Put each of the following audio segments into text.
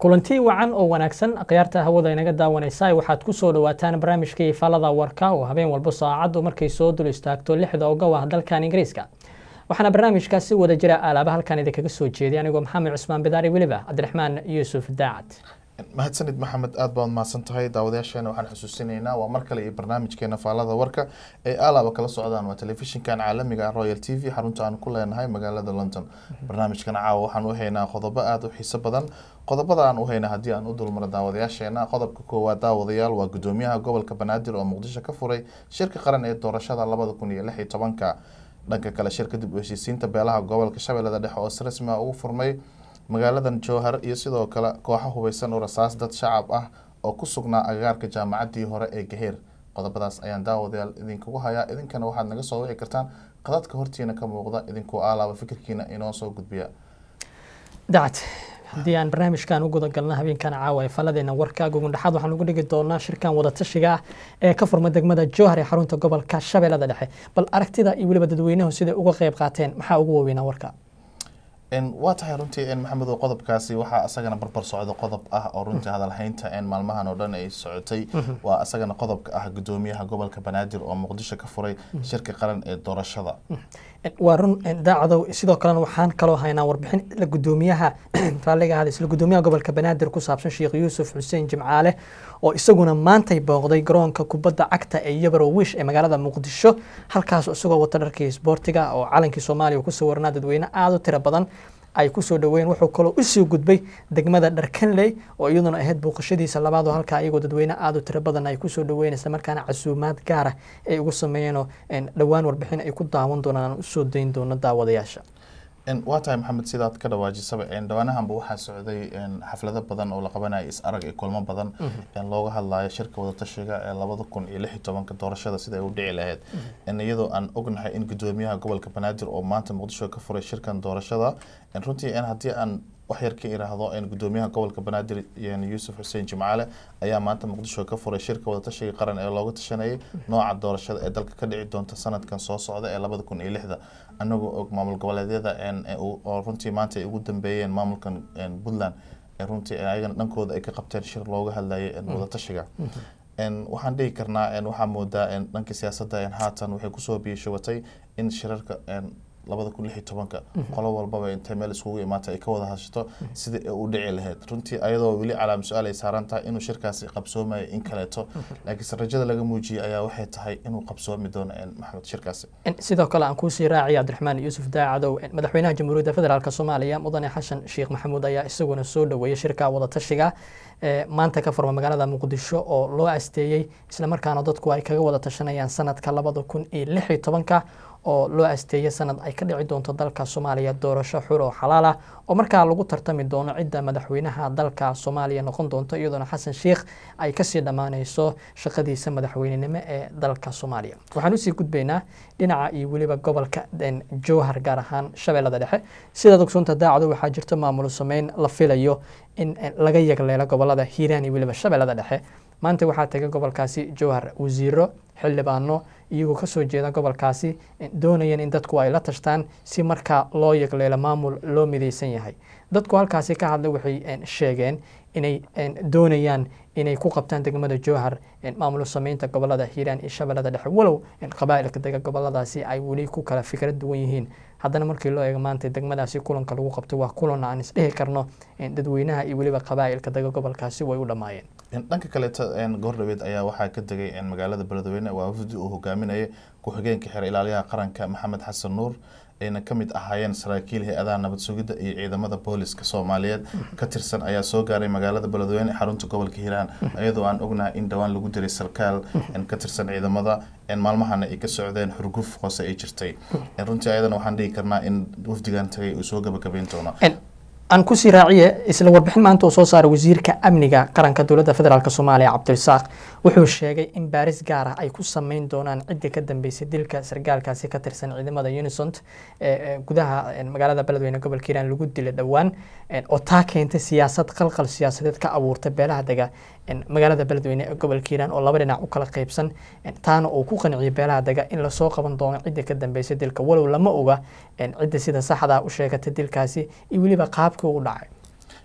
kulanti wacan oo wanaagsan akhyaarta hawada inaga daawanaysa waxaad ku soo dhawaataan barnaamijkii falada warka oo habeen walba saacaddu markay soo dul istaagto lixda ogow ah dalkan ingiriiska waxaana barnaamijkaa si wada jira alaaba halkan idinkaga soo jeeday anigoo maxamed cusmaan bidaari weliba cabdiraxmaan yuusuf daacad mahadsanid maxamed aad baad mahadsan tahay daawadayaasheena waxaan xusuusinaynaa waa mar kale iyo barnaamijkeena faalada warka ee alaaba kala socdaan waa telefishinkan caalamiga royal t v xarunta aan ku leenahay magaalada london barnaamijkan caawa waxaan u haynaa qodobo aada u xiiso badan qodobada aan u hayna haddii aan u dulmaro daawadayaasheena qodobka koowaad daawadayaal waa gudoomiyaha gobolka banaadir oo muqdisho ka furay shirka qaran ee doorashada labada kun iyo lix iyo tobanka dhanka kale shirka dib u heshiisiinta beelaha gobolka shabeellada dhexe oo si rasmi ah ugu furmay magaaladan jowhar iyo sidoo kale kooxo hubeysan oo rasaas dad shacab ah oo ku sugnaa agagaarka jaamacaddii hore ee gaheer qodobadaas ayaan daawadayaal idinkugu hayaa idinkana waxaad naga soo wici kartaan qadadka hortiina ka muuqda idinkuu aalaaba fikirkiina inoo soo gudbiya dacad haddii aan barnaamijkan u guda galno habeenkan caawa ee faladeena warka gugundhaxaad waxaan ugu dhigi doonaa shirkan wadatashiga ah ee ka furma degmada jowhar ee xarunta gobolka shabeellada dhexe bal aragtida iyo weliba dadweynuhu siday uga qeyb qaateen maxaa ugu waaweynaa warka waa tahay runtii maxamedo qodobkaasi waxaa isagana barbar socda qodob ah oo runtii hadalhaynta maalmahan oo dhan ay socotay waa isagana qodobka ah gudoomiyaha gobolka banaadir oo muqdisho ka furay shirka qaran ee doorashada waa run daacadow sidoo kalena waxaan kaloo haynaa warbixin isla gudoomiyaha raalliga ahada isla gudoomiyaha gobolka banaadir ku saabsan sheekh yuusuf xuseen jimcaale oo isaguna maantay booqday garoonka kubadda cagta ee yabaro wish ee magaalada muqdisho halkaas isagoo wata dharkii isboortiga oo calankii soomaaliya ku sawirnaa dadweyne aada u tiro badan ay kusoo dhaweeyeen wuxuu kaloo usii gudbay degmada dharkanley oo iyaduna ahayd booqashadiisa labaad oo halkaa iyagoo dadweyne aada u tiro badan ay kusoo dhaweyn isla markaana casuumaad gaara ay ugu sameeyeenoo dhowaan warbixin ay ku daawan doonaan aan usoo dayn doono daawadayaasha waa tahay maxamed sidaad ka dhawaajisaba dhawaanahanba waxaa socday xaflado badan oo la qabanaya is arag iyo kulmo badan looga hadlayo shirka wadatashiga ee labada kun iyo lix iyo tobanka doorashada sida ay u dhici lahayd iyadoo aan ognahay in gudoomiyaha gobolka banaadir oo maanta muqdisho ka furay shirkan doorashada runtii haddii aan wax yar ka iraahdo gudoomiyaha gobolka banaadir yuusuf xuseen jimcaale ayaa maanta muqdisho ka furay shirka wadatashiga qaran ee looga tashanayay nooca doorashada ee dalka ka dhici doonta sanadkan soo socda ee labada kun iyo lixda anagoo og maamul goboleedyada oo runtii maanta ay ugu dambeeyeen maamulkan puntland runtii ayagana dhankooda ay ka qabteen shir looga hadlayay wadatashiga waxaan dhihi karnaa waxaa moodaa dhanka siyaasadda haatan waxay kusoo biyashabatay in shirarka labada kun lix iyo tobanka qolo walbaba intay meel iskugu imaata ay ka wada hashato sidai ay u dhici lahayd runtii ayadoo weli calaam su-aal ay saaran tahay inuu shirkaasi qabsoomayo in kaleeto laakiinse rajada laga muujiyay ayaa waxay tahay inuu qabsoomi doono maxamed shirkaasi sidoo kale aan kuusii raaciya cabdiraxmaan yuusuf daacadow madaxweynaha jamhuuriyadda federaalk soomaaliya mudane xasan sheekh maxamuud ayaa isaguna soo dhaweeyay shirka wadatashiga maanta ka furma magaalada muqdisho oo loo asteeyey islamarkaana dadku ay kaga wada tashanayaan sanadka labada kun iyo lix iyo tobanka oo loo asteeyay sanad ay ka dhici doonto dalka soomaaliya doorasho xur oo xalaal ah oo markaa lagu tartami doono cidda madaxweynaha dalka soomaaliya noqon doonto iyadoona xasan sheekh ay kasii dhammaaneyso shaqadiisa madaxweynenimo ee dalka soomaaliya waxaan usii gudbaynaa dhinaca iyo weliba gobolka jowhar gaar ahaan shabeellada dhexe sidaad ogsoonta daacado waxaa jirta maamul sameyn la filayo in laga yagleelo gobolada hiiraan iyo weliba shabeellada dhexe maanta waxaa tegay gobolkaasi jowhar wasiiro xildhibaano iyagoo kasoo jeeda gobolkaasi doonayeen in dadku ay la tashtaan si markaa loo yagleelo maamul loo midaysan yahay dadku halkaasi ka hadlay waxay sheegeen inay doonayaan inay ku qabtaan degmada jowhar maamul sameynta gobolada hiiraan iyo shabeellada dhexe walow qabaa'ilka dega goboladaasi ay weli ku kala fikra duwan yihiin haddana markii loo eego maanta degmadaasi kulanka lagu qabtay waa kulan aan isdhihi karno dadweynaha iyo weliba qabaa'ilka dega gobolkaasi way u dhammaayeen dhanka kaleeto goordhaweed ayaa waxaa ka degay magaalada beledweyne waa wafdi uu hogaaminayay ku-xigeenka xeer ilaaliyaha qaranka maxamed xasan nuur ayna ka mid ahaayeen saraakiil hay-adaha nabad sugidda iyo ciidamada booliska soomaaliyeed ka tirsan ayaa soo gaaray magaalada beledweyne xarunta gobolka hiiraan iyadoo aan ognahay in dhowaan lagu diray sarkaal ka tirsan ciidamada maalmahana ay ka socdeen xurguf hoose ay jirtay runtii ayadana waxaan dhihi karnaa in wafdigan tagay uu soo gabagabeyn doono aan kusii raaciye isla warbixin maanta uu soo saaray wasiirka amniga qaranka dowladda federaalk soomaaliya cabdirasaaq wuxuu sheegay in baaris gaar ah ay ku sameyn doonaan ciddii ka dambeysay dilka sargaalkaasi ka tirsan ciidamada unisont ee gudaha magaalada beledweyne gobolka hiiraan lagu dilay dhowaan oo taa keentay siyaasad qalqal siyaasadeed ka abuurtay beelaha dega magaalada beledweyne ee gobolka hiiraan oo laba dhinac u kala qaybsan taana uu ku qanciyay beelaha dega in lasoo qaban doono ciddii ka dambeysay dilka walow lama oga cidda sida saxda u sheegatay dilkaasi iyo weliba qaabkii u dhacay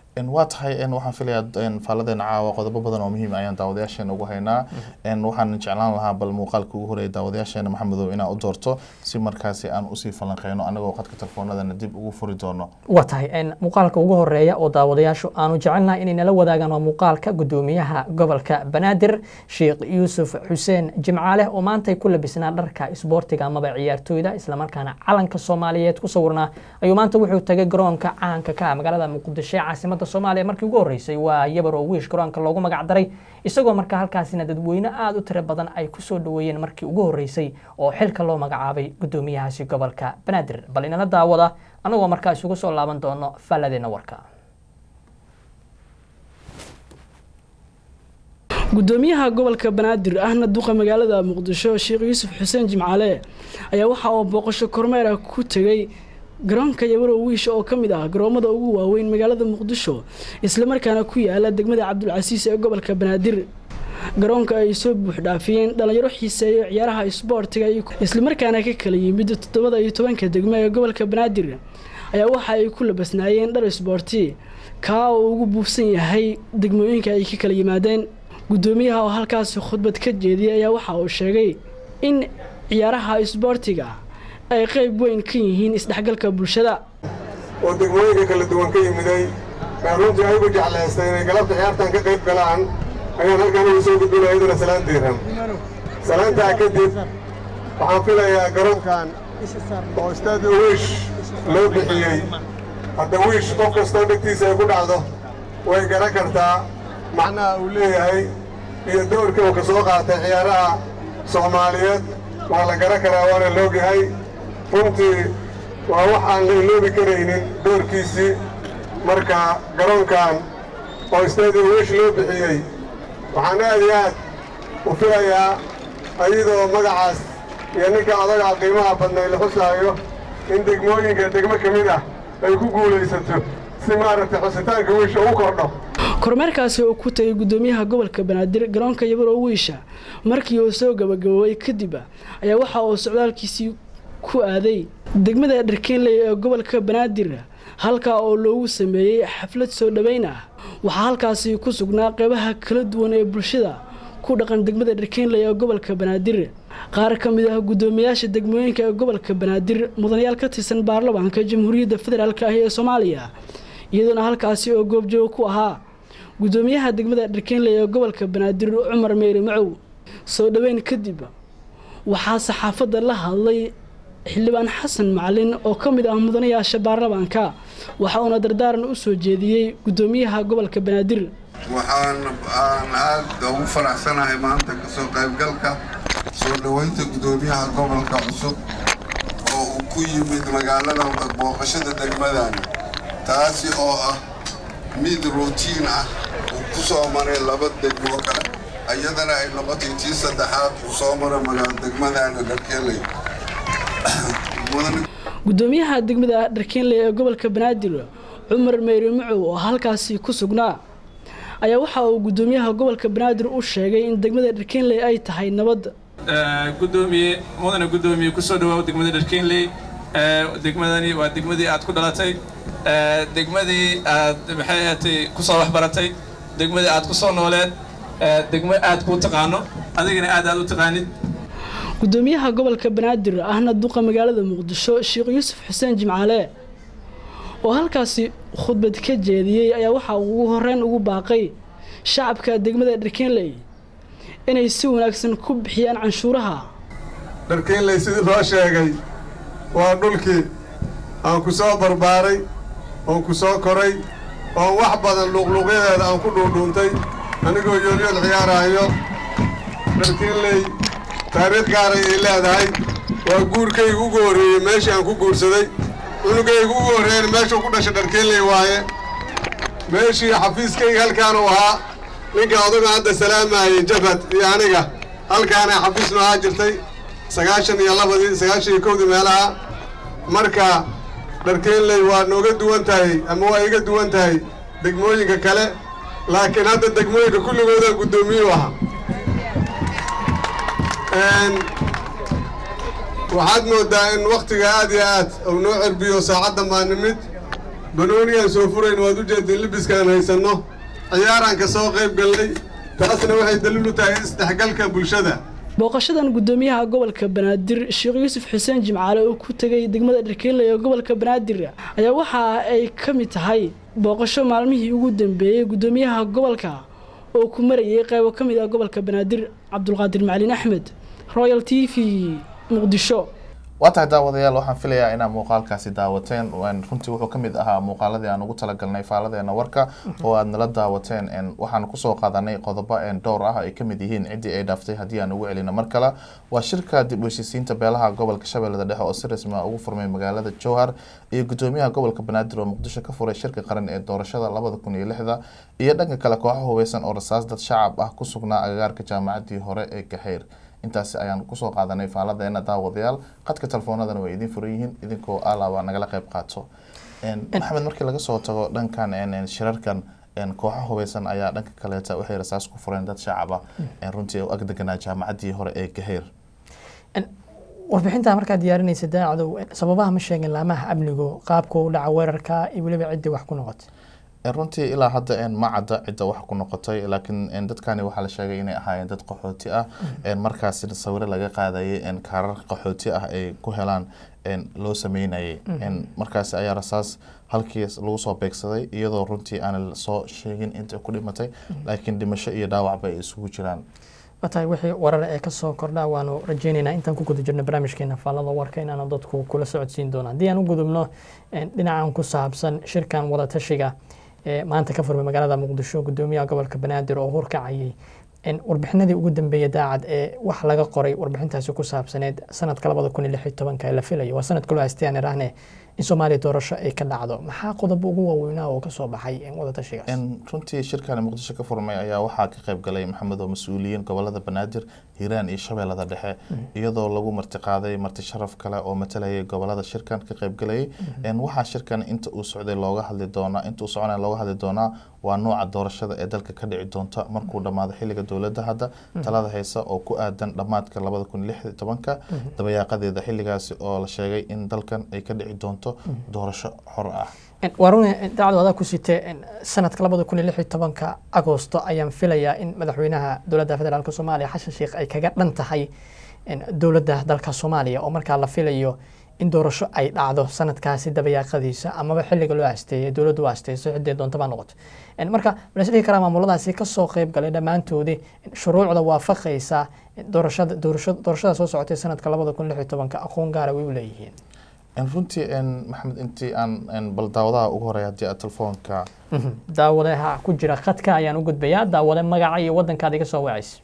waa tahay waxaan filayaa faaladeena caawa qodobo badan oo muhiim ayaan daawadayaasheena ugu haynaa waxaan jeclaan lahaa bal muuqaalka ugu horeeya daawadayaasheena maxamedow inaa u doorto si markaasi aan usii falanqeyno anagoo qadka telefoonadana dib ugu furi doono waa tahay muuqaalka ugu horeeya oo daawadayaashu aanu jecelnahay inay nala wadaagaan waa muuqaalka gudoomiyaha gobolka banaadir sheekh yuusuf xuseen jimcaale oo maantay ku labisnaa dharka isboortiga amaba ciyaartooyda islamarkaana calanka soomaaliyeed ku sawirnaa ayuu maanta wuxuu tagay garoonka caanka ka magaalada muqdisho ee caasimada soomaaliya markii ugu horreysay waa yabar oo wiish garoonka loogu magac daray isagoo markaa halkaasina dadweyne aada u tiro badan ay ku soo dhoweeyeen markii ugu horreysay oo xilka loo magacaabay gudoomiyahaasi gobolka banaadir bal inala daawada annagoo markaa isugu soo laaban doono falladeena warka gudoomiyaha gobolka banaadir ahna duqa magaalada muqdisho sheekh yuusuf xuseen jimcaale ayaa waxa uu booqasho kormeera ku tegey garoonka yabarow wiisha oo ka mid ah garoomada ugu waaweyn magaalada muqdisho islamarkaana ku yaala degmada cabdulcasiis ee gobolka banaadir garoonka ay soo buuxdhaafiyeen dhallinyaro xiiseeyo ciyaaraha isboortiga islamarkaana ka kala yimid toddobada iyo tobanka degmo ee gobolka banaadir ayaa waxa ay ku labasnaayeen dhar isboorti kaa oo ugu buufsan yahay degmooyinka ay ka kala yimaadeen gudoomiyaha oo halkaasi khudbad ka jeediyay ayaa waxa uu sheegay in ciyaaraha isboortiga ay qayb weyn ka yihiin isdhexgalka bulshada oo degmooyinka kala duwan ka yimiday baa runtii ayagu jeclaystay inay galabta ciyaartan ka qayb galaan ayaan halkan ugu soo gudbinaya iyaduna salaanteedan salaantaa kadib waxaan filayaa garoonkan oo istaadi wiish loo bixiyey hadda wiish qof kastoo dhegtiisa ay ku dhacdo way garan kartaa macnaha uu leeyahay iyo dowrka uu ka soo qaatay ciyaaraha soomaaliyeed waa la garan karaa waana loogyahay runtii waa wax aan la iloobi karaynin doorkiisii marka garoonkan oo istaadi wiish loo bixiyey waxaan aad iyo aad u filayaa ayadoo magacaas iyo ninka odagaa qiimaha badnay la xusaayo in degmooyinka degmo ka mid ah ay ku guulaysato si maaragtay xusitaanka wiisha u kordho kormeerkaasi oo ku tagay gudoomiyaha gobolka banaadir garoonka yabarow wiisha markii uu soo gabagaboobay kadib ayaa waxa uu socdaalkiisii ku aaday degmada dharkeenley ee gobolka banaadir halkaa oo loogu sameeyey xaflad soo dhoweyn ah waxaa halkaasi ku sugnaa qeybaha kala duwan ee bulshada ku dhaqan degmada dharkeenley ee gobolka banaadir qaar ka mid ah guddoomiyaasha degmooyinka ee gobolka banaadir mudanayaal ka tirsan baarlamaanka jamhuuriyadda federaalk ah ee soomaaliya iyadoona halkaasi oo goobjoog ku ahaa guddoomiyaha degmada dharkeenley ee gobolka banaadir cumar meyri macow soo dhoweyn kadib waxaa saxaafadda la hadlay xildhibaan xasan macalin oo ka mid ah mudanayaasha baarlamaanka waxa uuna dardaaran u soo jeediyey guddoomiyaha gobolka banaadir waxaan aan aad ugu faraxsanahay maanta kasoo qaybgalka soo dhoweynta guddoomiyaha gobolka cusub oo uu ku yimid magaalada booqashada degmadani taasi oo ah mid ruutiin ah uu ku soo maray laba degmo kale iyadana ay noqotay tii saddexaad uu soo maray magaalo degmadani dharkeeley guddoomiyaha degmada dharkeenley ee gobolka banaadir cumar meyri macow oo halkaasi ku sugnaa ayaa waxa uu guddoomiyaha gobolka banaadir u sheegay in degmada dharkeenley ay tahay nabad gudoomiye mudane guddoomiye kusoo dhawaaw degmada dharkeenley degmadani waa degmadii aad ku dhalatay degmadii aad maxay ahatay kusoo waxbaratay degmadii aad kusoo nooleed degmo aad kuu taqaano adigana aad aad u taqaanid guddoomiyaha gobolka banaadir ahna duqa magaalada muqdisho sheekh yuusuf xuseen jimcaale oo halkaasi khudbad ka jeediyey ayaa waxaa ugu horeyn ugu baaqay shacabka degmada dharkeenley inay si wanaagsan ku bixiyaan canshuuraha dharkeenley sidii loo sheegay waa dhulkii aan ku soo barbaaray oon ku soo koray oon wax badan luuqluuqyadeeda aan ku dhuundhuuntay anigoo yoolyool ciyaaraayo dharkeenley taariikh gaaray ay leedahay waa guurkayga ugu horreeyey meeshii aan ku guursaday cunugayga ugu horreeyeen meeshuu ku dhashay dharkeenley waaye meeshii xafiiskayga halkaanuu ahaa ninka odaga hadda salaamayey jabhad iyo aniga halkaanay xafiis noo ahaa jirtay sagaashan iyo labadii sagaashan iyo kowdii meelaha marka dharkeenley waa nooga duwan tahay ama waa iga duwan tahay degmooyinka kale laakiin hadda degmooyinka kulligooda guddoomiyuu ahaa waxaad mooddaa in wakhtiga aad iyo aad uu noo cerbiyo saacaddan baa nimid banoonigaan soo furayn waad u jeedeen libiskaan haysanno ciyaaraan ka soo qayb galnay taasna waxay daliil u tahay isdhexgalka bulshada booqashadan guddoomiyaha gobolka banaadir sheekh yuusuf xuseen jimcaale oo ku tegay degmada dharkeynley ee gobolka banaadir ayaa waxa ay ka mid tahay booqasho maalmihii ugu dambeeyey guddoomiyaha gobolka oo ku marayay qaybo ka mid ah gobolka banaadir cabdulqaadir macalin axmed royal t v muqdisho waa tahay daawadayaal waxaan filayaa inaad muuqaalkaasi daawateen runtii wuxuu kamid ahaa muuqaaladii aan ugu talagalnay faaladeena warka oo aad nala daawateen waxaan kusoo qaadanay qodobo dhowr ah ay kamid yihiin ciddii ay dhaaftay haddii aan ugu celino mar kale waa shirka dib u heshiisiinta beelaha gobolka shabeellada dhexe oo si rasmi ah ugu furmay magaalada jowhar iyo gudoomiyaha gobolka banaadir oo muqdisho ka furay shirka qaran ee doorashada labada kun iyo lixda iyo dhanka kale kooxo hubeysan oo rasaas dad shacab ah ku sugnaa agagaarka jaamacaddii hore ee gaxeyr intaasi ayaan kusoo qaadanay faaladeena daawadayaal qadka telefoonadana way idin furan yihiin idinkoo alaaba nagala qayb qaato maxamed markii laga soo tago dhankan shirarkan kooxo hubeysan ayaa dhanka kaleeta waxay rasaas ku fureen dad shacaba runtii u agdeganaa jaamacaddii hore ee gaheyr warbixintaa markaad diyaarinaysa daacadow sababaha ma sheegin laamaha amnigu qaabka u dhaca weerarka iyo weliba ciddii wax ku noqotay runtii ilaa hadda ma cadda cidda wax ku noqotay laakiin dadkani waxaa la sheegay inay ahaayeen dad qaxooti ah markaasi sawiro laga qaadayay kaarar qaxooti ah ay ku helaan loo sameynayay markaasi ayaa rasaas halkii lagu soo beegsaday iyadoo runtii aan soo sheegin inta ku dhimatay laakiin dhimasho iyo dhaawacba ay isugu jiraan watahay wixii warar ee kasoo kordhaa waanu rajeyneynaa intaan ku guda jirno barnaamijkeena faallada warka inaanu dadku kula socodsiin doono haddii aan u gudubno dhinacan ku saabsan shirkan wadatashiga ee maanta ka furmay magaalada muqdisho gudoomiyaha gobolka banaadir oo horkacayay warbixinadii ugu dambeeyay daacad ee wax laga qoray warbixintaasi ku saabsaneed sanadka labada kun iyo lix iyo tobanka ee la filayo waa sanadka loo haystay aan idhaahne in soomaaliya doorasho ay ka dhacdo maxaa qodob ugu waaweynaa oo kasoo baxay wadatashigaas runtii shirkan muqdisho ka furmay ayaa waxaa ka qayb galay maxamed oo mas-uuliyiin gobolada banaadir hiiraan iyo shabeellada dhexe iyadoo lagu martiqaaday marti sharaf kale oo matalayay gobolada shirkan ka qayb galayay waxaa shirkan inta uu socday looga hadli doonaa inta uu soconaya looga hadli doonaa waa nooca doorashada ee dalka ka dhici doonta markuu dhammaado xilliga dowladda hadda talada haysa oo ku aadan dhammaadka labada kun lix iyo tobanka dabayaaqadeeda xilligaasi oo la sheegay in dalkan ay ka dhici doonto doorasho xor ah waa run dacdo adaa ku site sanadka labada kun iyo lix iyo tobanka agoosto ayaan filayaa in madaxweynaha dowladda federaalk soomaaliya xashan sheekh ay kaga dhan tahay dowladda dalka soomaaliya oo markaa la filayo in doorasho ay dhacdo sanadkaasi dabayaaqadiisa amaba xilliga loo asteeyay dowladdu u asteyso ciddee doontaba noqoto marka walas dhihi karaa maamuladaasi kasoo qeyb galay dhammaantoodii shuruucda waafaqaysa doorashada doorashada soo socotay sanadka labada kun lix iyo tobanka aqoon gaara way u leeyihiin runtii maxamed intii aan bal daawadaha ugu horeya haddii aad telefoonka daawadaha ku jira khadka ayaan u gudbayaa daawade magaca iyo wadankaad iga soo wacaysa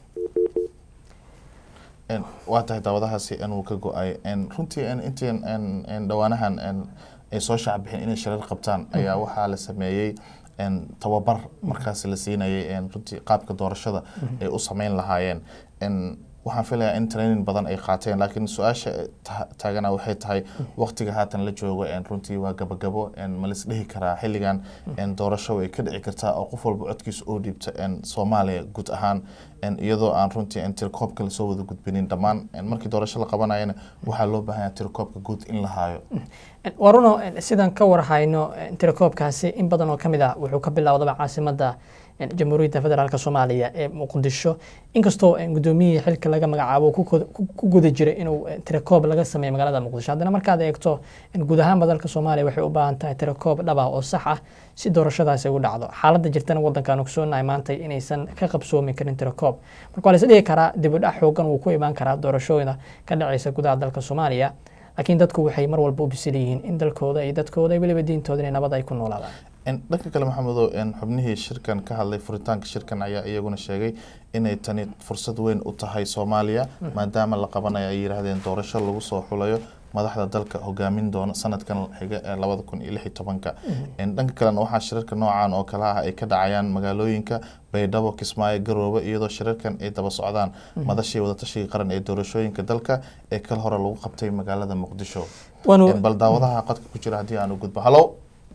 waa tahay daawadahaasi inuu ka go-ay runtii intii dhowaanahan ay soo shaacbixin inay shirar qabtaan ayaa waxaa la sameeyey tababar markaasi la siinayay runtii qaabka doorashada ay u sameyn lahaayeen waxaan filayaa in training badan ay qaateen laakiin su-aasha taagana waxay tahay waqtiga haatan la joogo runtii waa gabagabo ma lis dhihi karaa xilligan doorasho way ka dhici kartaa oo qof walba codkiisa oo dhiibta soomaaliya guud ahaan iyadoo aan runtii tirkoobka lasoo wada gudbinin dhammaan markii doorasho la qabanayana waxaa loo baahanya tirkoobka guud in la haayo waa runo sidaan ka warhayno tirakoobkaasi in badan oo kamid ah wuxuu ka bilowdaba caasimada jamhuuriyadda federaalk soomaaliya ee muqdisho inkastoo gudoomiyihii xilka laga magacaabo ku guda jiray inuu tirakoob laga sameeyo magaalada muqdisho haddana markaad eegto guud ahaanba dalka soomaaliya waxay u baahan tahay tirakoob dhab ah oo sax ah si doorashadaasi ugu dhacdo xaaladda jirtana wadankan ogsoonahay maanta inaysan ka qabsoomi karin tirakoob marka waa la is dhihi karaa dibudhac xoogan wuu ku imaan karaa doorashooyina ka dhacaysa gudaha dalka soomaaliya laakiin dadku waxay mar walba u bisil yihiin in dalkooda iyo dadkooda iyo weliba diintooda inay nabad ay ku noolaadaan dhanka kale maxamedo xubnihii shirkan ka hadlay furitaanka shirkan ayaa iyaguna sheegay inay tani fursad weyn u tahay soomaaliya maadaama la qabanayo ay yidhaahdeen doorasho lagu soo xulayo madaxda dalka hogaamin doona sanadkan xiga ee labada kun iyo lix iyo tobanka dhanka kalena waxaa shirarka noocan oo kale ah ay ka dhacayaan magaalooyinka baydhabo kismaayo garoobe iyadoo shirarkan ay daba socdaan madashii wadatashiga qaran ee doorashooyinka dalka ee kal hore lagu qabtay magaalada muqdisho bal daawadaha qodka ku jira haddii aan u gudbo halo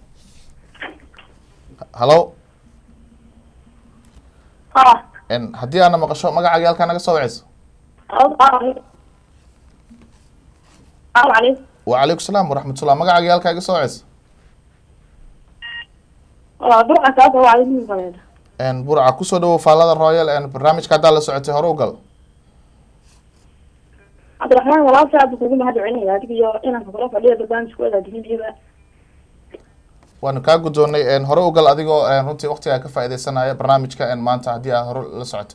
halo haddii aana maqasho magacaaga halkaa naga soo waceyso wacalaykum salaam waraxmatullah magacaaga halkaa iga soo waceyso walaa burca kaasa waa idin faleeda Een, burca kusoo dhawow faallada royal een, barnaamijka haddaa la socotay hore u gal cabdiraxmaan walaalka aad kugu mahad celinaya adiga iyo inanka kula fadhiya barnaamijku wadaadinidiiba waanu kaa guddoonnay een, hore u gal adigoo een, runtii waqtigaa ka faaideysanaya barnaamijka een, maanta haddii aad hore la socoto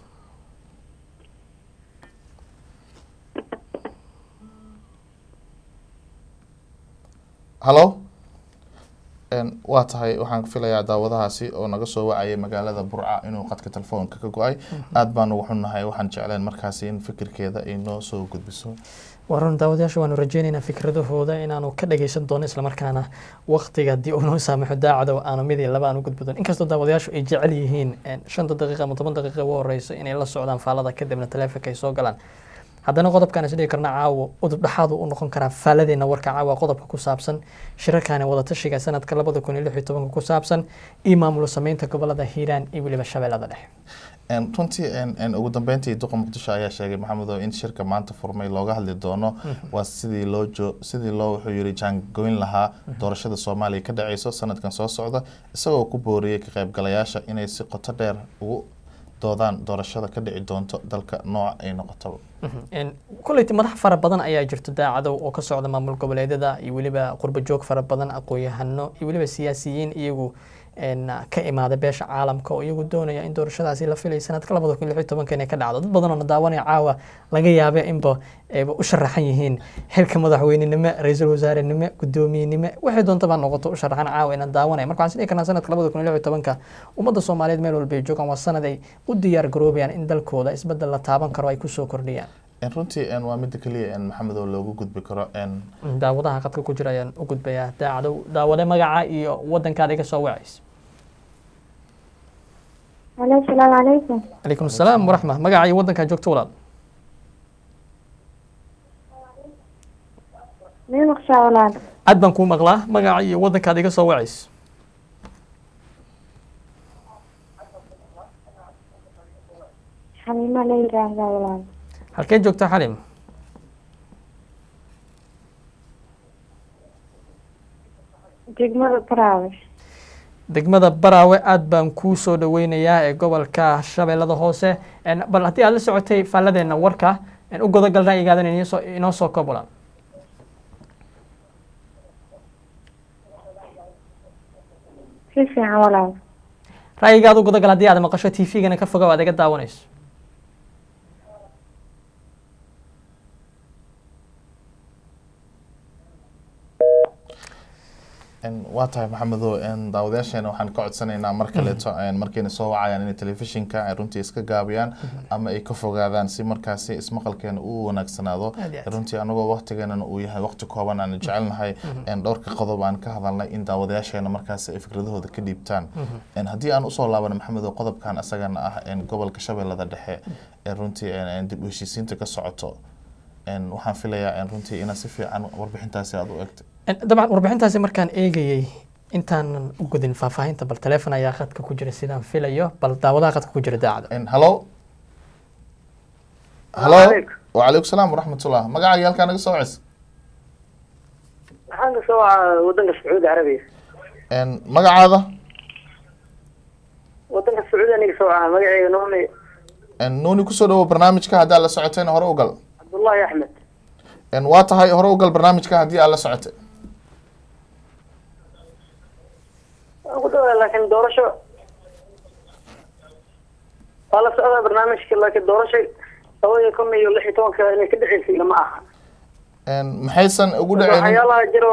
hallo Een, waa tahay waxaan filayaa daawadahaasi oo naga soo wacayay magaalada burca inuu qadka telefoonka ka go-ay aad baan ugu xunnahay waxaan jecleen markaasi in fikirkeeda ay noo soo gudbiso waa run daawadayaasha waanu rajeynaynaa fikradahooda inaanu ka dhageysan doono islamarkaana waqtiga haddii uu noo saamaxo daacada aanu mid iyo laba aan u gudbi doono inkastoo daawadayaashu ay jecel yihiin een, shanta daqiiqa ama toban daqiiqa ugu horeyso inay la socdaan faalada kadibna taleefonka ay soo galaan haddana qodobkan isdhigi karna caawo udub dhexaad u noqon karaa faaladeena warka caawa qodobka ku saabsan shirarkani wadatashiga sanadka labada kun iyo lix iyo tobanka ku saabsan iyo maamulo sameynta gobolada hiiraan iyo weliba shabeellada dhexe Een, runtii een, een, ugu dambeyntii duqa muqdisho ayaa sheegay maxamedow in shirka maanta furmay looga hadli doono waa sidii loo jo sidii loo wuxuu yiri jaangoyn lahaa doorashada soomaaliya ka dhaceyso sanadkan soo socda isagoo ku booriyey ka qaybgalayaasha inay si qoto dheer ugu doodaan doorashada ka dhici doonto dalka nooca ay noqotaba Een, kolleyta madax fara badan ayaa jirto daacadow oo ka socda maamul goboleedyada iyo weliba qurbo joog fara badan aqoon-yahano iyo weliba siyaasiyiin iyagu een, ka imaada beesha caalamka oo iyagu doonaya in doorashadaasi la filay sanadka labada kun iyo lix iyo tobanka inay ka dhacdo dad badan oo na daawanaya caawa laga yaaba inba ayba u sharaxan yihiin xilka madaxweynenimo ra-iisul wasaarenimo guddoomiyenimo waxay doontaba noqoto u sharaxan caawa inaan daawanaya marka waxaan isdhihi karnaa sanadka labada kun iyo lix iyo tobanka ummadda soomaaliyeed meel walba ay joogaan waa sanad ay u diyaar garoobayaan in dalkooda isbedel la taaban karo ay kusoo kordhiyaan Een, runtii een, waa midda keliya een, maxamedow loogu gudbi karo een, daawadaha qadka ku jira ayaan u gudbayaa daacadow daawade magaca iyo wadankaada iga soo wacays alo asalaamu calaykum calaykum asalaam waraxma magaca iyo wadankaa joogto walaal mii maqshaa walaal cad baan kuu maqlaa magaca iyo wadankaada iga soo wacays xaliima la yiraahdaa walaal halkee joogtaa xalim degmada baraawe degmada baraawe aad baan kuu soo dhaweynayaa ee gobolka shabeellada hoose En, bal haddii aad la socotay faalladeena warka en, u godogal ra'yigaadan inoo soo- inoo soo koob walaal si fiican walaal ra'yigaada u godogal haddii aad maqasho t v-gana ka foga aad iga daawanayso Een, waa tahay maxamedow een, daawadayaasheena waxaan ka codsanaynaa mar kaleeto een, markayna soo wacayaan inay telefishinka ay runtii iska gaabiyaan ama ay ka fogaadaan si markaasi ismaqalkeena uu wanaagsanaado Aad iyo aad. runtii anagoo waqtigeenana uu yahay waqti kooban aan jecelnahay een, dhowrka qodob aan ka hadalnay in daawadayaasheena markaasi ay fikradahooda ka dhiibtaan Een, haddii aan usoo laabano maxamedow qodobkan asagana ah een, gobolka shabeellada dhexe ee runtii een, een, dib u heshiisiinta ka socoto Een, waxaan filayaa een, runtii inaad si fiican warbixintaasi aad u egtay En, dabcan warbixintaasi markaan eegayey intaanan u gudin faahfaahinta bal taleefon ayaa khadka ku jira sidaan filayo bal daawadaha khadka ku jira daacada En, hallo hallo wacalaykum salaam waraxmatullah magacaaga halkaa naga soo wacis waxaan kasoo wacaa wadanka sacuudi carabiya En, magacaada wadanka sacuudi aniga soo wacaa magaceyga nooni En, nuuni kusoo dhawow barnaamijka haddii aad la socotayna hore u gal cabdullaahi axmed En, waa tahay hore u gal barnaamijka haddii aad la socotay waan ku dhawaa laakiin doorasho waa la socdaa barnaamijka laakiin doorasho labadii kun iyo lix iyo tobanka inay ka dhexeysay ilama aha En, maxaysan ugu dhaceynin waxyaalaha jiro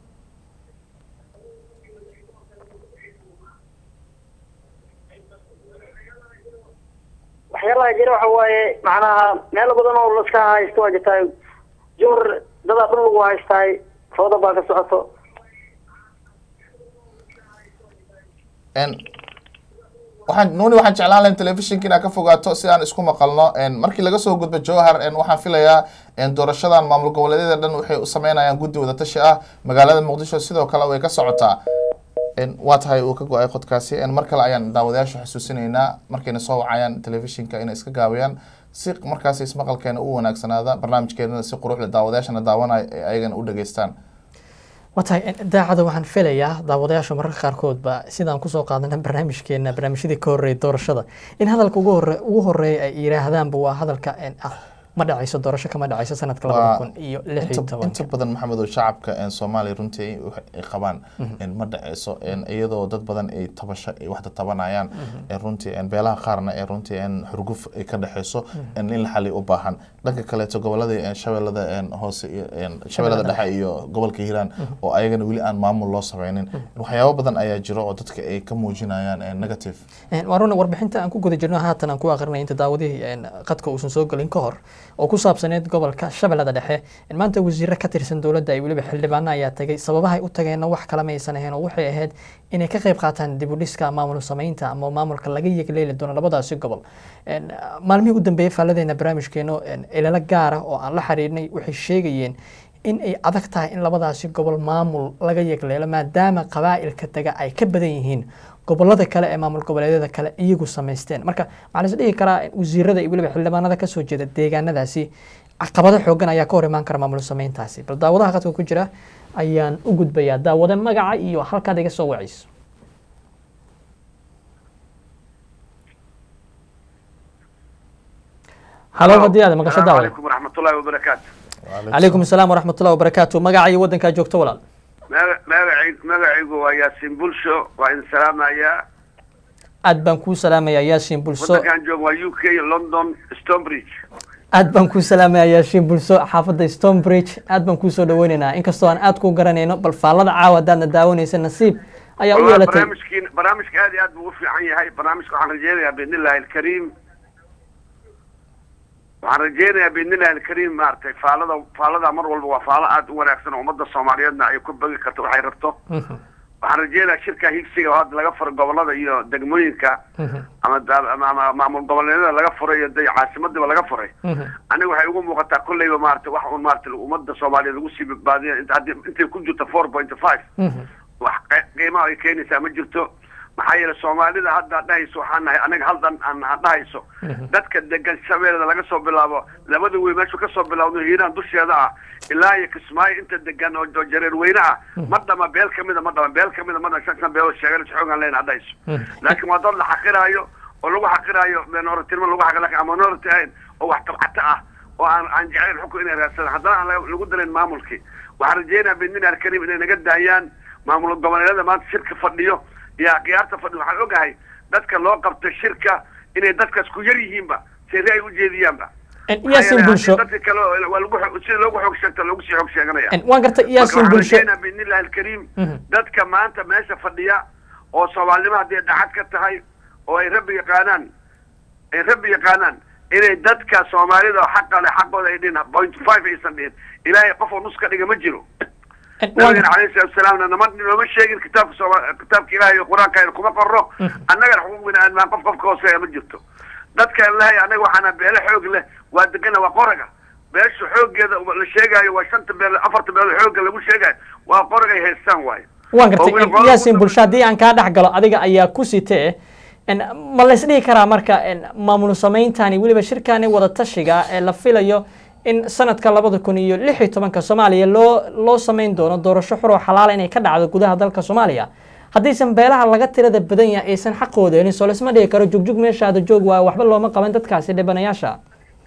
waxyaalaha jira waxa waaye macnaha meelo badan oo laska haysto waa jirtaa jumhur dadaa dhul lagu haystaay fooda baa ka socoto En, waxaan nuuni waxaan jeclaan lahayn telefishinka inaad ka fogaato si aan isku maqalno En, markii laga soo gudbo jowhar en, waxaan filayaa en, doorashadan maamul goboleedyada dhan waxay u sameynayaan guddi wadatashi ah magaalada muqdisho sidoo kale way ka socotaa En, waa tahay uu ka go-ay qodkaasi En, mar kale ayaan daawadayaasha xasuusinaynaa markayna soo wacayaan telefishinka inay iska gaabiyaan si markaasi ismaqalkeena u wanaagsanaada barnaamijkeenana si quruxda daawadayaashana daawanaya ay ayagana u dhageystaan waa tahay daacada waxaan filayaa daawadayaasha mararka qaarkoodba sidaan kusoo qaadana barnaamijkeena barnaamijyadii ka horreeyay doorashada in hadalka ugu hore ugu horeeya ay yidhaahdaanba waa hadalka ah ma dhacayso doorasho kama dhacayso sanadka labada kun iyo lix iyo inta tobanka badan maxamed oo shacabka een, soomaaliya runtii ay qabaan een, ma dhaceyso een, iyadoo dad badan ay tabasho ay waxda tabanayaan een, runtii een, beelaha qaarna ee runtii een, xurguf ay ka dhexeyso een, in la xali u baahan dhanka kaleeto goboladii een, shabeellada een, hoose iyo een, shabeellada dhexe iyo gobolka hiiraan oo ayagana weli aan maamul loo sameynin waxyaabo badan ayaa jiro oo dadka ay ka muujinayaan een, negative Een, waa runa warbixinta aan ku guda jirno haatan aan ku aqrinay inta daawadihii een, qadka uusan soo gelin ka hor oo ku saabsaneed gobolka shabeellada dhexe in maanta wasiiro ka tirsan dowladda ay weliba xildhibaano ayaa tagay sababahay u tageenna wax kale maysan ahayn oo waxay ahayd inay ka qayb qaataan dib u dhiska maamul samaynta ama maamulka laga yegleeli doono labadaasi gobol Een, maalmihii u dambeeyey faalladeena barnaamijkeeno een, ilalo gaara oo aan la xiriirnay waxay sheegayeen in ay adag tahay in labadaasi gobol maamul laga yegleelo maadaama qabaa'ilka taga ay ka badan yihiin gobolada kale ee maamul goboleedyada kale iyagu samaysteen marka waxaa la is dhihi karaa in wasiirada iyo weliba xildhibaanada kasoo jeeda deegaanadaasi caqabado xoogan ayaa ka hor imaan kara maamul samayntaasi bal daawadaha qadka ku jira ayaan u gudbayaa daawade magaca iyo halkaad iga soo wacayso halo haddii aad maqasho السلام daawade عليكم ورحمة الله وبركاته calaykum asalaam waraxmat ullahi wabarakaatu magaca iyo waddankaa joogto walaal magacayg magacaygu waa yaasiin bulsho waa in salaamaya aad baan kuu salaamayaa yaashin bulso waddankan jooga waa u k london stonebridge aad baan kuu salaamayaa yaashin bulso xaafadda stonebridge aad baan kuu soo dhaweynaynaa inkastoo aan aad kuu garanayno bal faallada caawa haddaadna daawanaysa nasiib ayaa u والله yeelatay barnaamijkiin barnaamijka aad iyo aad buu u fiican yahay barnaamijka waxaan rajeynayaa biidni illahi alkariim waxaan rajeynayaa biidni illahi alkariim maaragtay faalada faalada mar walba waa faalo aad u wanaagsan oo ummadda soomaaliyeedna ay ku bagi karto waxay rabto waxaan rajeynayaa shirka higsiga oo hadda laga furo gobolada iyo degmooyinka ama da- ama ama maamul goboleedyada laga furay iyo de caasimadiiba laga furay aniga waxay ugu muuqataa kolleyba maarata wax un maarata ummadda soomaaliyeed lagu sii badbaadiya inta haddii intay ku jirto four point five wax qe- qiimaha ay keenaysaa ma jirto maxaa yeelay soomaalida hadda dhahayso waxaan nahay anaga haldan aan aan dhahayso dadka degan shabeellada laga soo bilaabo labada wey meeshu ka soo bilaabno hiiraan dusheeda ah ilaa iyo kismaayo inta degan oo oo jareer weyne ah ma dhama beel kamida ma dhama beel kamida ma dhama shan shan beelood sheegan xoogaan leyn dhahayso laakiin waa dad la xaqiraayo oo lagu xaqiraayo minority-nimo lagu xaqir laakiin aan minority ahayn oo wax tabcata ah oo aan aan jeclayn xukun inay raadsadaan haddana aan laga- lagu dalayn maamulkii waxaan rajeynayaa biidnillahi alkariim inay naga daayaan maamul goboleedyada maanta shirka fadhiyo iyo khiyaarta fadhiyo waxaan ogahay dadka loo qabtay shirka inay dadkaas ku yar yihiinba seri ay ujeediyaanba yaasin bulsho dadka kale oo- waa lagu xog- sida loogu xoog sheegta loogu sii xoog sheeganaya En, waan gartay yaasin Marka bulsho waxaan rajeynayaa biidnillahi alkariim dadka maanta meesha fadhiya oo soomaalinimo haddii dhacad ka tahay oo ay rabbi yaqaanaan ay rabbi yaqaanaan inay dadka soomaalida oo xaqa leh xaqooda ay dhihin point five aysan dhihin ilaahay qof oo nus ka dhiga ma jiro En, waan nabigana calayhi salatu wasalaamna nama nooma sheegin kitaabka sooma kitaabka ilaahay iyo qur-aanka ayna kuma qorno annagana xuquuqina aan qof qofka hooseeya ma jirto dadkan lahay annaga waxaana beele xoog leh waa degana waa qoraga beesha xooggeeda la sheegaayo waa shanta beel afarta beel xoogga lagu sheegaayo waa qoragay haystaan waayo waan oo gartay weli En, qolada yaasin ku bulsho haddii aan kaa dhex galo adiga ayaa ku sitee En, ma la isdhihi karaa marka en, maamul sameyntani weliba shirkani wada tashiga ee la filayo in sanadka labada kun iyo lix iyo tobanka soomaaliya loo loo sameyn doono doorasho xur oo xalaala inay ka dhacdo gudaha dalka soomaaliya haddaysan beelaha laga tirada badan yahay aysan xaqooda helin soo laisma dhihi karo jugjug meeshaada joog waayo waxba looma qaban dadkaasi dhibanayaasha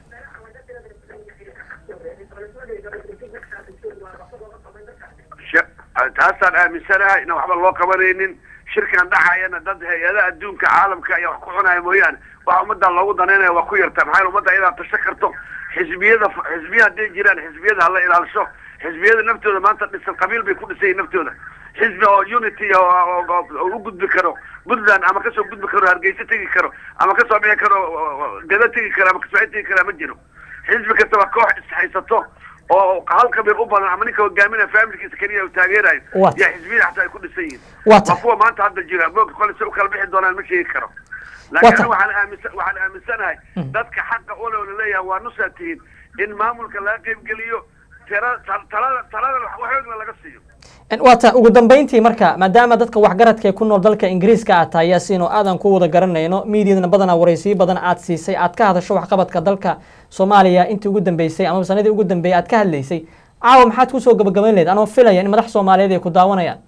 Sh- taasaan aaminsanahay inaan waxba loo qabanaynin shirkan dhacayana dad hay-adaha adduunka caalamka ayaa wax ku cunaya mooyaane waxa ummadda loogu danaynaya waa ku yarta maxaa yeele ummadda iyadaa tasho karto xisbiyada xisbiya hadday jiraan xisbiyada hala ilaalisho xisbiyada naftooda maanta dhisan qabiil bay ku dhisan yihin naftooda xisbi oo unity oo oo- oo- oo u gudbi karo puntland ama kasoo gudbi karo hargeysa tegi karo ama kasoo bixi karo oo- oo- gada tegi karo ama kasoo tegi kara ma jiro xisbi kastaba koox ishaysato oo hal qabiil u badan ama ninka hogaaminaya faamilkiisa keliya uu taageerayo What? yaa xisbiyada xataa ay ku dhisan yihiin Waa waa tahay. kuwa maanta hadda jira moog kole si u kala bixi doonaan ma sheegi karo Waa laakiin tahay. aniga waxaan aaminsan waxaan aaminsanahay dadka xaqa ule oo laleeyahay waa nusaa tihiin in maamulka laga qaybgeliyo tira tal- talada talada wax xoogna laga siiyo En, waa ta ugu dambeyntii marka maadaama dadka waxgaradka ee ku nool dalka ingiriiska aad tahay yaasiin oo aadan ku wada garanayno miidiyadana badanaa waraysiyo badan aad siisay aad ka hadasho waxqabadka dalka soomaaliya intii ugu dambeysay ama sanadii ugu dambeeyay aad ka hadlaysay caawa maxaad kusoo gabagabayn lahayd anoo filaya in madax soomaaliyeed ay ku daawanayaan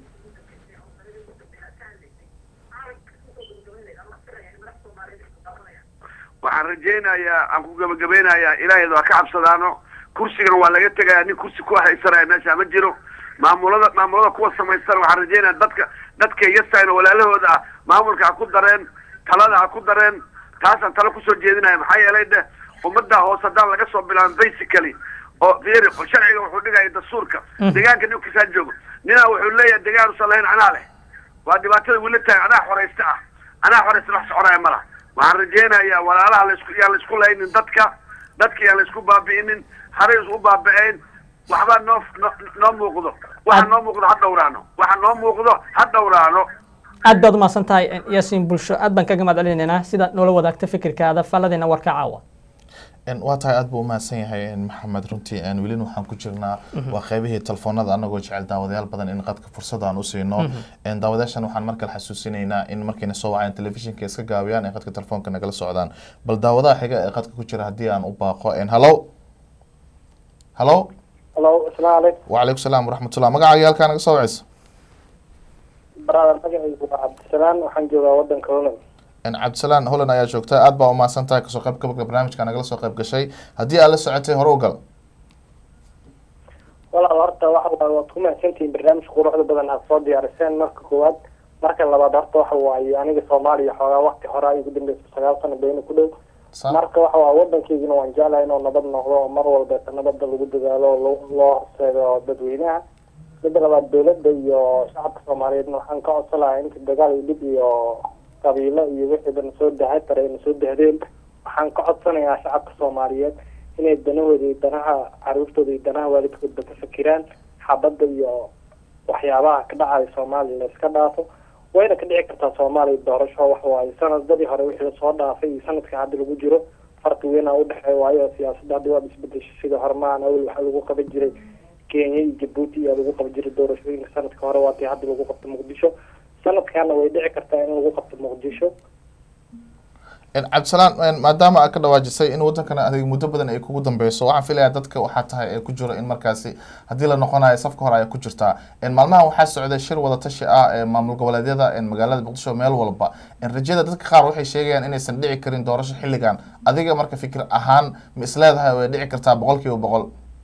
waxaan rajaynayaa aan ku gabagabeynayaa ilaahayd waa ka cabsadaano kursigana waa laga tegaya nin kursi ku haysanaya meesha ma jiro maamulada maamulada kuwa samaysan waxaan rajaynaya dadka dadka yasayna walaalahooda ah maamulka ha ku dareen talada ha ku dareen taasaan talo kusoo jeedinaya maxaa yeelay dheh ummadda hoose haddaan laga soo bilaabin basically oo fiiri sharciga wuxuu dhigaya dastuurka deegaanka ninkiisaa joogo ninaa wuxuu leeyahay deegaan usan lahayn anaa leh waa dhibaatada weli tahay anaa xoraysta ah anaa xoraysta wax soconaya mala waxaan rajaynayaa walaalaha laisku yaan laisku laynin dadka dadka yaan laisku baabi'inin haray isu baaba'ayn waxbaa noo noo muuqdo waxa noo muuqdo ha dhowraano waxa noo muuqdo ha dhowraano aad baad umahadsan tahay yaasiin bulsho aad baan kaga mahad celinaynaa sidaad noola wadaagta fikirkaada falladeena warka caawa waa tahay aad buu umahadsan yahay maxamed runtii welina waxaan ku jirnaa waa qeybihii telefoonada anagoo jecel daawadayaal badan in qadka fursada aan usiino daawadayaashan waxaan markale xasuusinaynaa in markayna soo wacaan telefishinka iska gaabiyaan ee qadka telefoonka nagala socdaan bal daawadaha xiga ee qadka ku jira haddii aan u baaqo hallo hallo halo asalaamu calaykum wacalaykum salaam waraxmatullah magacaaga halkaa naga soo wacaysa brother magacaygu waa cabdisalaan waxaan joogaa wadanka holland cabdisalaan holland ayaa joogta aad baa umahadsan tahay kasoo qayb gabalka barnaamijka nagala soo qayb gashay haddii aad la socotay hore u gal walaal horta waxa waaye waad ku mahadsantihiin barnaamijka quruxda badan aad soo diyaariseen marka koowaad marka labaad horta waxa waaye aniga soomaaliya xoogaa wakti hore ay ugu dambeysa sagaal sano beyna ku dhow marka waxa waaye wadankeygina waan jeclahay inuu nabad noqdo oo mar walbeeta nabada lagu dadaalo oo loo horseedo dadweynaha midda labaad dowladda iyo shacabka soomaaliyeedna waxaan ka codsan lahaa inta dagaal iyo dhib iyo qabiilo iyo wixiiba nasoo dahay tare nasoo dahdeen waxaan ka codsanayaa shacabka soomaaliyeed inay danahooda iyo danaha caruurtooda iyo danaha waalidkoodba ka fakiraan xabadda iyo waxyaabaha ka dhacaya soomaaliya la iska dhaafo wayna ka dhici kartaa soomaaliya doorasho wax waaye sanadadii hore wixii lasoo dhaafay iyo sanadka hadda lagu jiro farqi weynaa udhexeeya waayo oo siyaasadda hadda waad isbedeshay sida hormaan awel waxaa lagu qaban jiray kenya iyo jabuuti ayaa lagu qaban jiray doorashooyinka sanadka hore waatii hadda lagu qabto muqdisho sanadkaana way dhici kartaa in lagu qabto muqdisho cabdisalaan maadaama aad ka dhawaajisay in wadankana adig muddo badan ay kugu dambeyso waxaan filayaa dadka waxaa tahay ee ku jiro in markaasi haddii la noqonayo safka hore ay ku jirtaa maalmahan waxaa socday shir wadatashi ah ee maamul goboleedyada magaalada muqdisho meel walba rajada dadka qaar waxay sheegayaan inaysan dhici karin doorasho xilligan adiga marka fikir ahaan ma isleedahay way dhici kartaa boqol kiiba boqol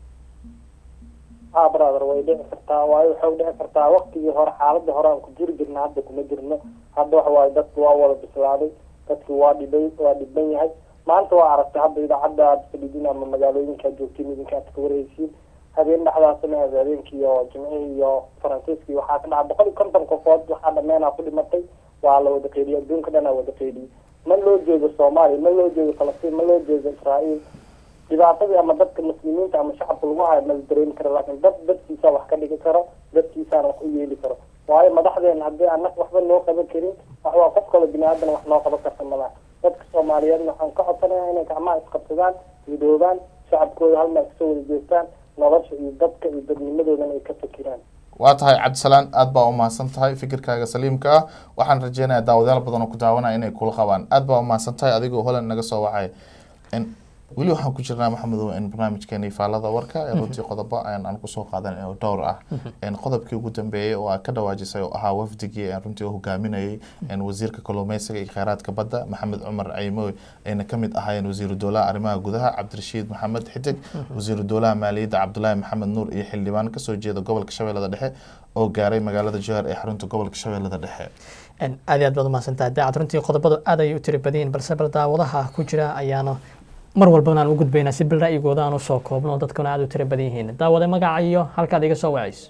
ha brother way dhici kartaa waayo waxay dhici kartaa waktigii hore xaaladii hore aan ku jiri jirna hadda kuma jirno hadda waxa waaye dadku waa wada bislaaday dadku waa dhibay waa dhiban yahay maanta waa aragtay hadda idaacadda aad fadhidin ama magaalooyinka aad joogtiin idinka aad ka warhaysiin habeen dhexdaasna aad habeenkii iyo jimcihii iyo faransiiskii waxaa ka dhaca boqol iyo konton qofood waxaa dhameenaa ku dhimatay waa la wada qeydiyay adduunka dhan aa wada qeydiyay ma loo jeedo soomaaliya ma loo jeedo falastiin ma loo jeedo israa'iil dhibaatadii ama dadka muslimiinta ama shacabka lagu hayo mala dareemi karo laakiin dad dadkiisa wax ka dhigi karo dadkiisaana wax u yeeli karo waayo madaxdeena haddii anag waxba noo qaban karin waxwaa qof kale bini aadan wax noo qaban karta malaha dadka soomaaliyeedna waxaan ka codsanayaa inay gacmaha isqabsadaan midoobaan shacabkooda halmaa kasoo wada jeestaan nolosha iyo dadka iyo dadnimadoodana ay ka fakiraan waa tahay cabdisalaan aad baa umahadsan tahay fikirkaaga saliimka ah waxaan rajeynayaa daawadayaal badan oo ku daawanaya inay kula qabaan aad baa umahadsan tahay adigoo holand naga soo wacay weli waxaan ku jirnaa maxamedow in barnaamijkeeni faalada warka ee runtii qodobo aan kusoo qaadan oo dhowr ah qodobkii ugu dambeeyey oo aad ka dhawaajisay oo ahaa wafdigii runtii oo hogaaminayay wasiirka kalluumeysiga iyo kheyraadka badda maxamed cumar caymoy ayna kamid ahaayeen wasiiru dowlaha arrimaha gudaha cabdirashiid maxamed xidig wasiiru dowlaha maaliyadda cabdulaahi maxamed nuur iyo xildhibaan kasoo jeeda gobolka shabeellada dhexe oo gaaray magaalada jowhar ee xarunta gobolka shabeellada dhexe aad iyo aad baad umahadsantahay daacad runtii qodobadu aad ayay u tiri badan balse bal daawadaha ku jira ayaana mar walbana aan u gudbaynaa si bil ra'yigooda aan usoo koobno dadkuna aada u tiro badan yihiin daawade magaca iyo halkaad iga soo wacayso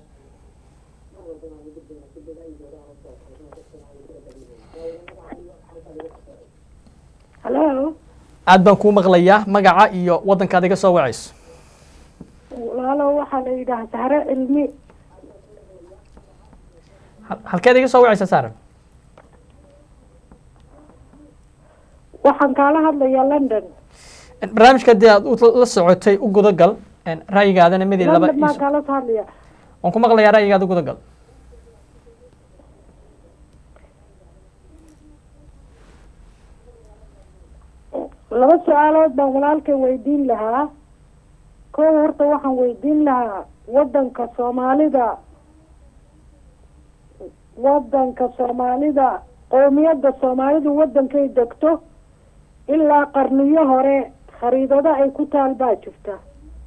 halo aad baan kuu maqlayaa magaca iyo wadankaad iga soo wacayso walaalo waxaa la yidhaha sahre cilmi halkeed iga soo wacaysa saaran waxaan kaala hadlayaa london barnaamijka hadii aad la socotay u gudagal ra'yigaadana midii laba london baan kaala hadlaya waan ku maqlayaa ra'yigaada u gudagal laba su-aalood baan walaalkay weydiin lahaa kow horta waxaan weydiin lahaa wadanka soomaalida wadanka soomaalida qowmiyadda soomaalidu wadankay degto ilaa qarniyo hore khariidado ay ku taal baa jirta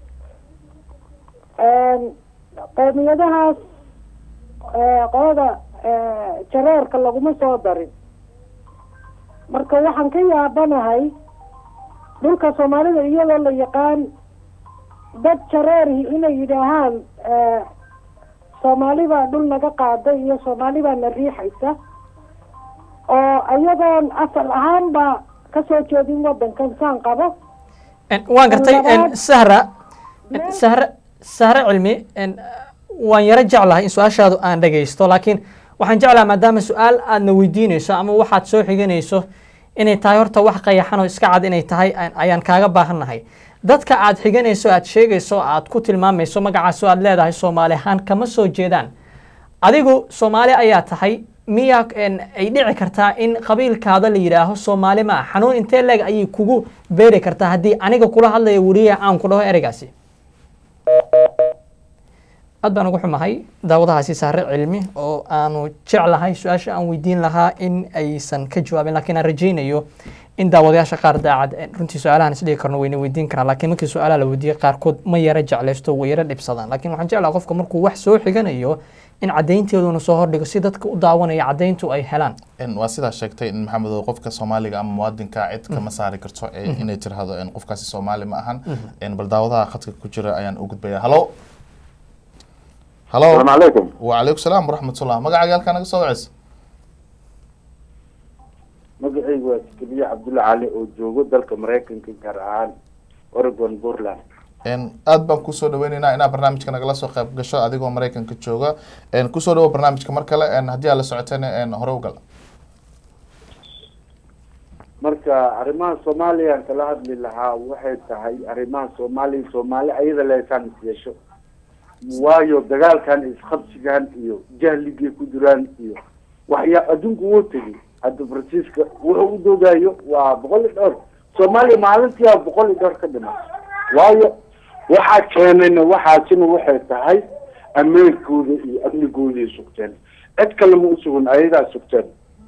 qowmiyadahaas qolada jareerka laguma soo darin marka waxaan ka yaabanahay dhulka soomaalida iyadoo la yaqaan dad jareerhi inay yidhaahaan soomaali baa dhul naga qaaday iyo soomaali baa na riixaysa oo iyadoon asal ahaanba kasoo jeedin wadankan saan qabo waan gartay sahra sahre sahre cilmi waan yaro jeclahay in su-aashaadu aan dhagaysto laakiin waxaan jeclaha maadaama su-aal aadna weydiinayso ama waxaad soo xiganayso inay tahay horta wax qayaxan oo iska cad inay tahay ayaan kaaga baahannahay dadka aad xiganayso aad sheegayso aad ku tilmaamayso magacaas oo aad leedahay soomaali ahaan kama soo jeedaan adigu soomaali ayaa tahay miyaa ay dhici kartaa in qabiilkaada la yidhaaho soomaali ma ah xanuun intee leeg ayay kugu beeri kartaa haddii aniga kula hadlaya weliya aan ku dhaho ereygaasi aad baan ugu xumahay daawadahaasi saare cilmi oo aanu jeclahay su-aasha aan weydiin lahaa in aysan ka jawaabin lakiin aan rajaynayo in daawadayaasha qaar daacad runtii su-aalahan isdhigi karno wayna weydiin karaan lakiin markii su-aalaha la weydiiyey qaarkood ma yara jeclaysto way yara dhibsadaan lakiin waxaan jeclaha qofka markuu wax soo xiganayo in caddaynteeduna soo hordhigo si dadka u daawanaya caddayntu ay helaan waa sidaa sheegtay in maxamedo qofka soomaaliga ama muwaadinka cid kama saari karto inay tirahdo qofkaasi soomaali ma ahan bal daawadaha khadka ku jira ayaan u gudbaya halo halo السلام عليكم وعليكم السلام ورحمة الله magacaaga halkaa naga soo waceysa magacaygu waa sikeliye cabdulla cali oo joogo dalka maraykanka gaar ahaan oregon portland aad baan kusoo dhaweyneynaa inaa barnaamijka nagala soo qayb gasho adigoo maraykanka jooga kusoo dhawo barnaamijka mar kale haddii aad la socoteen hore u gal marka arrimaha soomaaliya aan kala hadli lahaa waxay tahay arrimaha soomaaliya soomaali ayada leesaan is yeesho waayo dagaalkan isqabsigan iyo jahligay ku jiraan iyo waxyaa adduunku wuu tegay hadda fransiiska wuxuu u doogayo waa boqol iyo dhowr soomaaliya maalintiiaa boqol iyo dhowr ka dhiman waayo waxaa keenayna waxaasina waxay tahay ameenkooda iyo amnigooday sugteen cid kale ma usugan ayagaa sugteen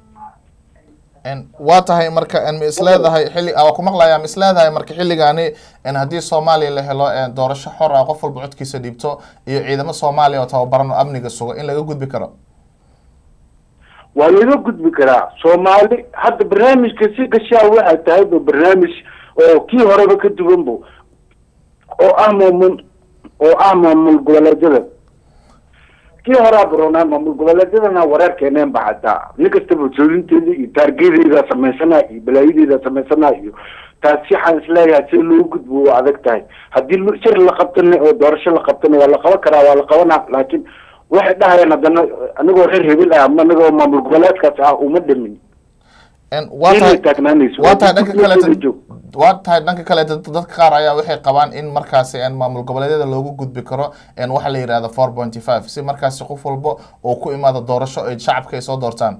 waa tahay marka ma isleedahay xilli waa ku maqlayaa ma isleedahay marka xilligaani haddii soomaaliya la helo doorasho xor ah qof walba codkiisa dhiibto iyo ciidamo soomaaliya oo tababaran oo amniga sugo in laga gudbi karo waa laga gudbi karaa soomaali hadda barnaamijka si gashaa waxay tahay ba barnaamij oo kii horeba ka duwan bo oo ah maamul oo ah maamul goboleedyada kii horaa baroonaa maamul goboleedyadana wareer keeneen ba hataa nin kastaba joodinteeda iyo taargedeeda samaysanaa iyo balaayadeeda samaysanaa iyo taasi waxaan isleeyahay si loo gudbo waa adag tahay haddii shir la qabtana oo doorasho la qabtana waa la qaban karaa waa la qabanaa laakiin waxay dhahayaan haddana anigoo reer hebel ah ama anigoo maamul goboleedkaas ah uma dhamin waa tahay waa tahay dhanka kaleeta waa tahay dhanka kaleeta dadka qaar ayaa waxay qabaan in markaasi maamul goboleedyada loogu gudbi karo waxa la yidhahda four pointy five si markaasi qof walba oo ku imaado doorasho ay shacabka ay soo doortaan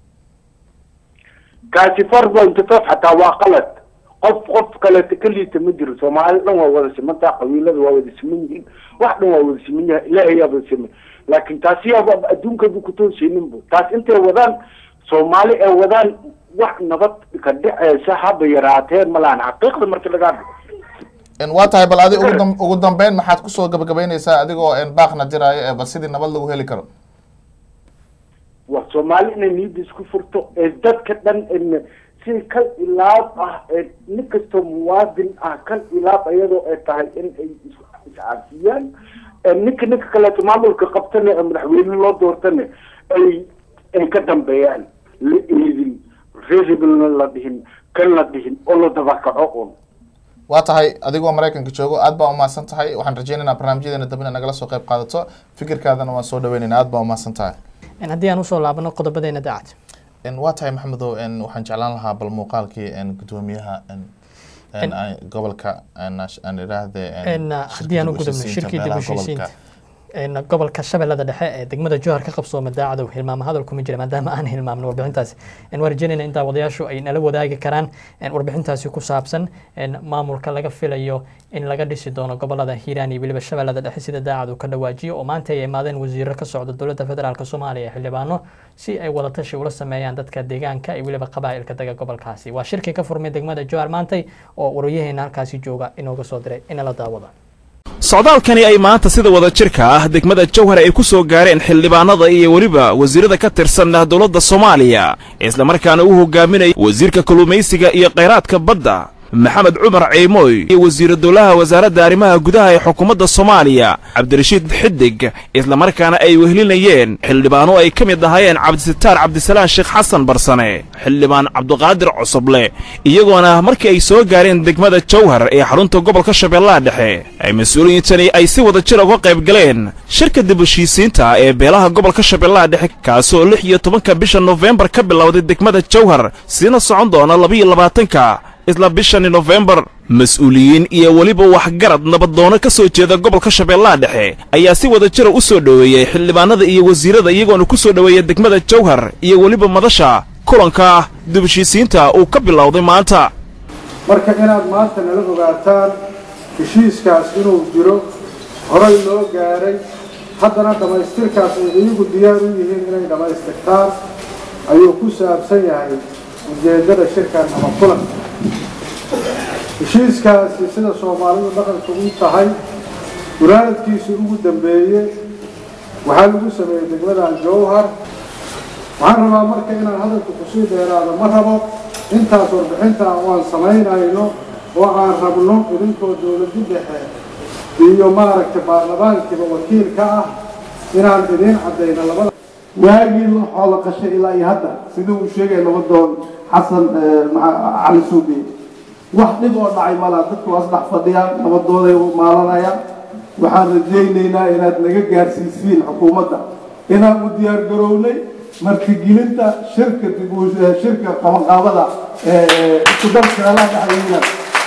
kaasi four pointy five xataa waa qalad qof qof kaleeta keliita ma jiro soomaali dhan waa wada simantaa qabiilada waa wada siman yihiin wax dhan waa wada siman yahay ilaahay yaaba siman laakiin taasi yaaba adduunkaba kutoosaynin bu taas intay wadaan soomaali ay wadaan wax nabad ka dhexeysa haba yaraateen malahan xaqiiqda marka laga hadlo waa tahay bal adi ugu ugu dambeyn maxaad kusoo gabagabeyneysaa adigoo baaqna diraayo bal sidii nabad lagu heli karo waa soomaali inay niyadda isku furto ee dadka dhan si kal ilaab ah ee nin kastoo muwaadin ah kal ilaab iyadoo ay tahay in ay iscaafiyaan ninka ninka kaleeto maamulka qabtana ee madaxweyne loo doortana ay ay ka dambeeyaan la eedin reerhebelna la dhihin kan la dhihin oo la dabakaco un waa tahay adigoo maraykanka joogo aad baa umahadsan tahay waxaan rajeynaynaa barnaamijyadeena dambe inaad nagala soo qayb qaadato fikirkaadana waan soo dhaweynayna aad baa umahadsan tahay haddii aan usoo laabano qodobadeena daacad waa tahay maxamedow waxaan jeclaan lahaa bal muuqaalkii gudoomiyaha gobolka aan idhaahde haddii aan u gudubno shirkii dib u heshiisiinta gobolka shabeellada dhexe ee degmada jowhar ka qabsooma daacadow hilmaamo hadal kuma jira maadaama aan hilmaamno warbixintaasi waan rajeynayna intaa wadayaashu ay nala wadaagi karaan warbixintaasi ku saabsan maamulka laga filayo in laga dhisi doono gobolada hiiraan iyo weliba shabeellada dhexe sida daacad uu ka dhawaajiyo oo maanta ay imaadeen wasiiro ka socda dowladda federaalk soomaaliya xildhibaano si ay wadatashi ula sameeyaan dadka deegaanka iyo weliba qabaa'ilka dega gobolkaasi waa shirkii ka furmay degmada jowhar maantay oo waryaheena halkaasi jooga inooga soo diray inala daawada socdaalkani ay maanta sida wada jirka ah degmada jowhar ay ku soo gaareen xildhibaanada iyo weliba wasiirada ka tirsan dowladda soomaaliya islamarkaana uu hogaaminaya wasiirka kalluumaysiga iyo khayraadka badda maxamed cumar ciimooy iyo wasiiru dowlaha wasaaradda arrimaha gudaha ee xukuumadda soomaaliya cabdirashiid xidig islamarkaana ay wehlinayeen xildhibaano ay ka mid ahaayeen cabdisitaar cabdisalaan sheekh xasan barsane xildhibaan cabduqaadir cusuble iyagoona markii ay soo gaareen degmada jowhar ee xarunta gobolka shabeellaha dhexe ay mas-uuliyiintani ay si wada jir uga qayb galeen shirka dib heshiisiinta ee beelaha gobolka shabeellaha dhexe kaasoo lix iyo tobanka bisha nofembar ka bilowday degmada jowhar siina socon doona labaiyo labaatanka isla bishani nofembar mas-uuliyiin iyo weliba waxgarad nabadoono ka soo jeeda gobolka shabeellaha dhexe ayaa si wada jira u soo dhoweeyey xildhibaanada iyo wasiirada iyagoona ku soo dhoweeya degmada jowhar iyo weliba madasha kulanka dibheshiisiinta uu ka bilowday maanta marka inaad maanta nala ogaataan heshiiskaas inuu jiro horay loo gaaray haddana dhammaystirkaas ay iyagu diyaar u yihiin inay dhammaystirtaan ayuu ku saabsan yahay ujeeddada shirkan ama kulanka heshiiskaasi sida soomaalidu dhaqanka u tahay guraaradkiisii ugu dambeeyey waxaa lagu sameeyey degmadan jowhar waxaan rabaa marka inaan hadalka kusii dheeraado ma rabo intaas warbixinta waan samaynayno oo aan rabno idinkoo dowladdi dhexe iyo maaragtay baarlamaankiiba wakiil ka ah inaan idiin caddayno labada waagii xoola qashay ilaa iyo hadda sidii uu sheegay nabadoon xasan cali suubi wax dhib oo dhacay malaa dadku waa saddex fadhiyaan nabadooday maalanayaan waxaan rajaynaynaa inaad naga gaarsiisiin xukuumadda inaan u diyaar garownay martigelinta shirka shirka qabanqaabada isku darkeelaha dhexdeeda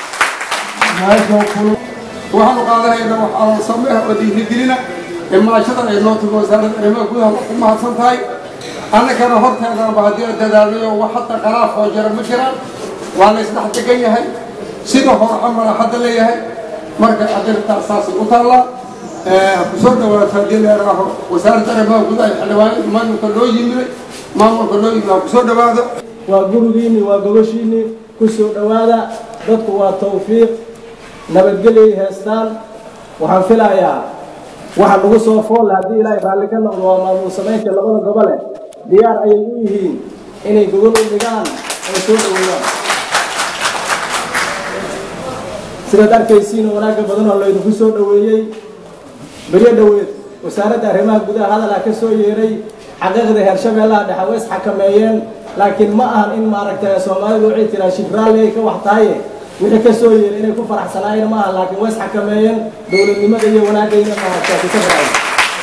waxaanu qaadanaynaa wax alal sameeh oo dhiirigelina imaashada ay noo tago wasaaradda arrimaha gudaha ku mahadsan tahay annagana horteedanaba haddii aan dadaalnayo wax hadda khalaaf oo jira ma jiraan waa la isdhex degan yahay sida hore camala hadda leeyahay marka adirtaas saasay u taallaa kusoo dhawaato haddii leeraaho wasaaradda arrimaha gudaha xildhibaanada maamulka loo yimiday maamulka loo yimid ha kusoo dhawaado waa gurigiinni waa gobashiinni ku soo dhowaada dadku waa tawfiiq nabadgelyay heestaan waxaan filayaa waxa lagu soo foolla haddii ilaahay raalli ka noqdo waa maamul samaynta labada gobole diyaar ayay u yihiin inay gogol u dhigaan ay soo dhoweeyaan sidaad arkaysiin wanaagga badan oo laydinku soo dhoweeyey beryo dhoweed wasaaradda arrimaha gudaha hadalaa ka soo yeeray xaqiiqda heer shabeellaha dhexe way isxakameeyeen laakiin ma ahan in maaragtay soomaalidu waxay tiraa shibraalli ay ka wax tahaye wixii ka soo yeeray inay ku faraxsanaayeen ma ahan laakiin way isxakameeyeen dowladnimada iyo wanaagayna maaragtay ka faraxsan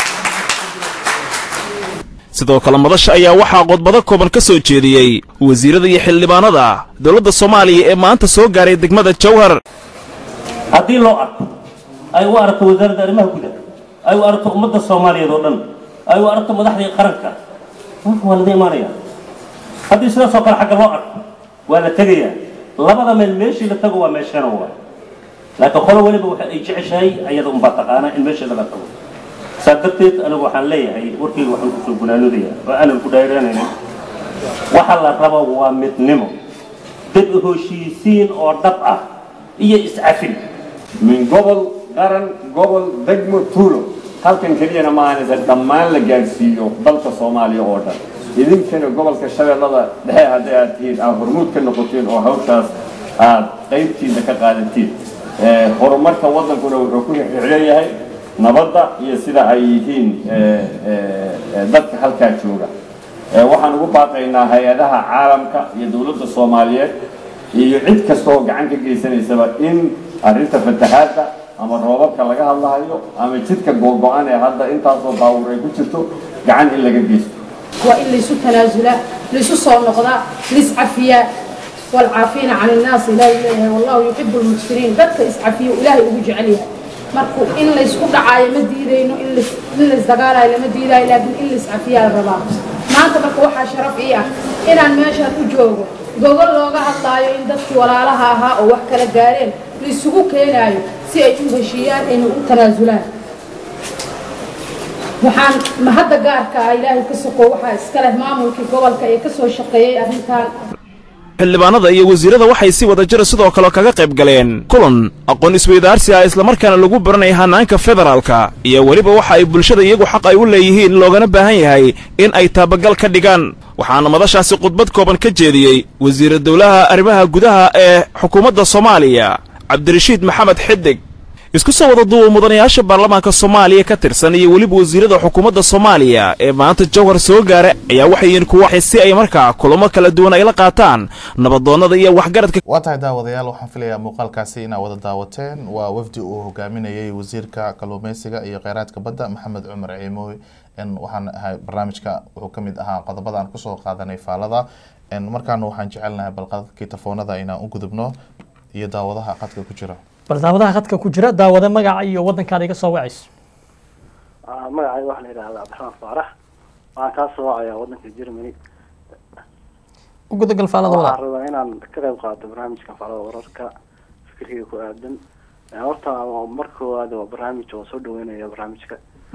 sidoo kale madasha ayaa waxaa qodbado kooban ka soo jeediyey wasiirada iyo xildhibaanada dowladda soomaaliya ee maanta soo gaaray degmada jowhar haddii loo arko ay u aragto wasaaradda arrimaha gudaha ay u aragto ummadda soomaaliyeed oo dhan ay u aragto madaxdii qaranka waa laga imaanaya haddii sidaasoo kale xagga loo arko waa la tegayaa labada meel meeshii la tago waa meeshana waa laakiin qolo weliba waxa ay jeceshahay ayada unbaa taqaanaa in meesheeda la tago saa darteed anigu waxaan leeyahay warkayga waxaan kusoo gunaanodaya oo aanan ku dhayranaynin waxa la rabo waa midnimo dad heshiisiin oo dhab ah iyo iscafin min gobol qaran gobol degmo tuulo halkan keliyana maahanaysa dhammaan la gaadhsiiyo dalka soomaaliya oo dhan idinkana gobolka shabeellada dhexe hadday aad tihiin aad hormuud ka noqotiin oo hawshaas aad qaybtiisa ka qaadatiin horumarka waddankuna wuxuu ku xixleeyahay nabadda iyo sida ay yihiin dadka halkaa jooga waxaan ugu baaqaynaa hay-adaha caalamka iyo dowladda soomaaliyeed iyo cid kasta oo gacan ka geysanaysaba in arrinta fatahaadda ama roobabka laga hadlahayo ama jidka googo-an ee hadda intaasoo baawur ay ku jirto gacan in laga geysto waa in laysu tanaasulaa laysu soo noqdaa laiscafiyaa والعافين عن الناس إلهي إليه والله يحب المحسنين dadka iscafiyo ilaahay ugu jecel yahay marka in laysku dhacaayo ma diidayno in lays in laysdagaalayo lama diidaayo laakiin in layscafiyaa la rabaa maanta marka waxaa sharaf ii ah inaan meeshaan u joogo gogol looga hadlaayo in dadkii walaalaha ahaa oo wax kala gaareen laisugu keenaayo si ay u heshiiyaan ayna u tanaasulaan waxaan mahadda gaarka ah ilaahay ka soko waxaa iska leh maamulkii gobolka ee ka soo shaqeeyey arrintan xildhibaanada iyo wasiirada waxay si wada jira sidoo kale kaga qayb galeen kulan aqoon isweydaarsi ah islamarkaana lagu baranaya hanaanka federaalka iyo weliba waxa ay bulshada iyagu xaq ay u leeyihiin loogana baahan yahay in ay taabagal ka dhigaan waxaana madashaasi khudbad kooban ka jeediyey wasiira dowlaha arrimaha gudaha ee xukuumadda soomaaliya cabdirashiid maxamed xidig isku soo wada duuba mudanayaasha baarlamaanka soomaaliya ka tirsan iyo weliba wasiirada xukuumadda soomaaliya ee maanta jawhar soo gaara ayaa waxay yihiin kuwa si ay markaa kulamo kala duwan ay la qaataan nabadoonnada iyo waxgaradka waa tahay daawadayaal waxaan filayaa muuqaalkaasi inaa wada daawateen waa wafdi uu hogaaminayay wasiirka kalluumeysiga iyo kheyraadka badda maxamed cumar ciimooy waxaan ahay barnaamijka wuxuu ka mid ahaa qodobada aan kusoo qaadanay faalada markaana waxaan jecelnahay balqadadkii tafoonada inaan u gudubno iyo daawadaha qadka ku jira bal daawadaha khadka ku jira daawada magaca iyo wadankaada iga soo wacayso magacayga waxaa la yidhahdaa cabdiraxmaan faarax waxaan kaa soo wacayaa wadanka germany u gudagal faalada waxaan walaal rabaa inaan ka qayb qaato barnaamijka faalada wararka fikirkayga ku aadan horta marka koowaad waa barnaamij oo soo dhaweynaya barnaamijka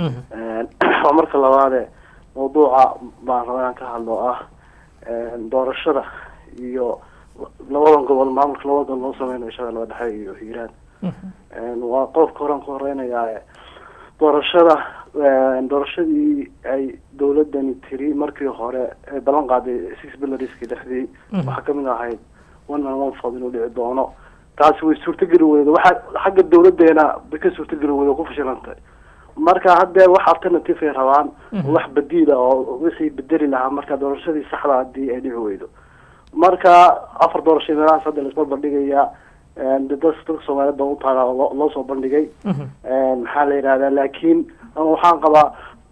waa marka labaade mawduuca baan rabaa inaan ka hadlo ah doorashada iyo labadan gobol maamulka labada gobol loo sameynayo shabeellada dhexe iyo hiiraan waa qodobka horean ku horeynayaa doorashada doorashadii ay dowladani tiri markii hore ay ballan qaaday six bilariskii dhexdii waxaa kamid ahayd one man one food inuu dhici doono taasi way suurtageli weyda waxaa xagga dowladeena bay ka suurtageli weyda oo ku fashilantay marka haddee wax alternative ay rabaan wax badiila oo wixii bedeli lahaa marka doorashadii saxda hadii ay dhici weydo marka afar doorasho meelahaas hadda laisma bandhigayaa dadka dadka soomaaliyeed baa utaala loo loo soo bandhigay maxaa la yidhahdaa laakiin ama waxaan qabaa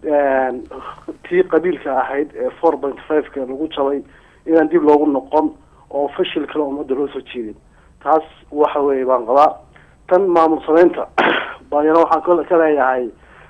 tii qabiilka ahayd ee four point five-ka lagu jabay inaan dib loogu noqon oo fashil kale ummadda loo soo jiidin taas waxa weeye baan qabaa tan maamul sameynta baayana waxaan ka ka leeyahay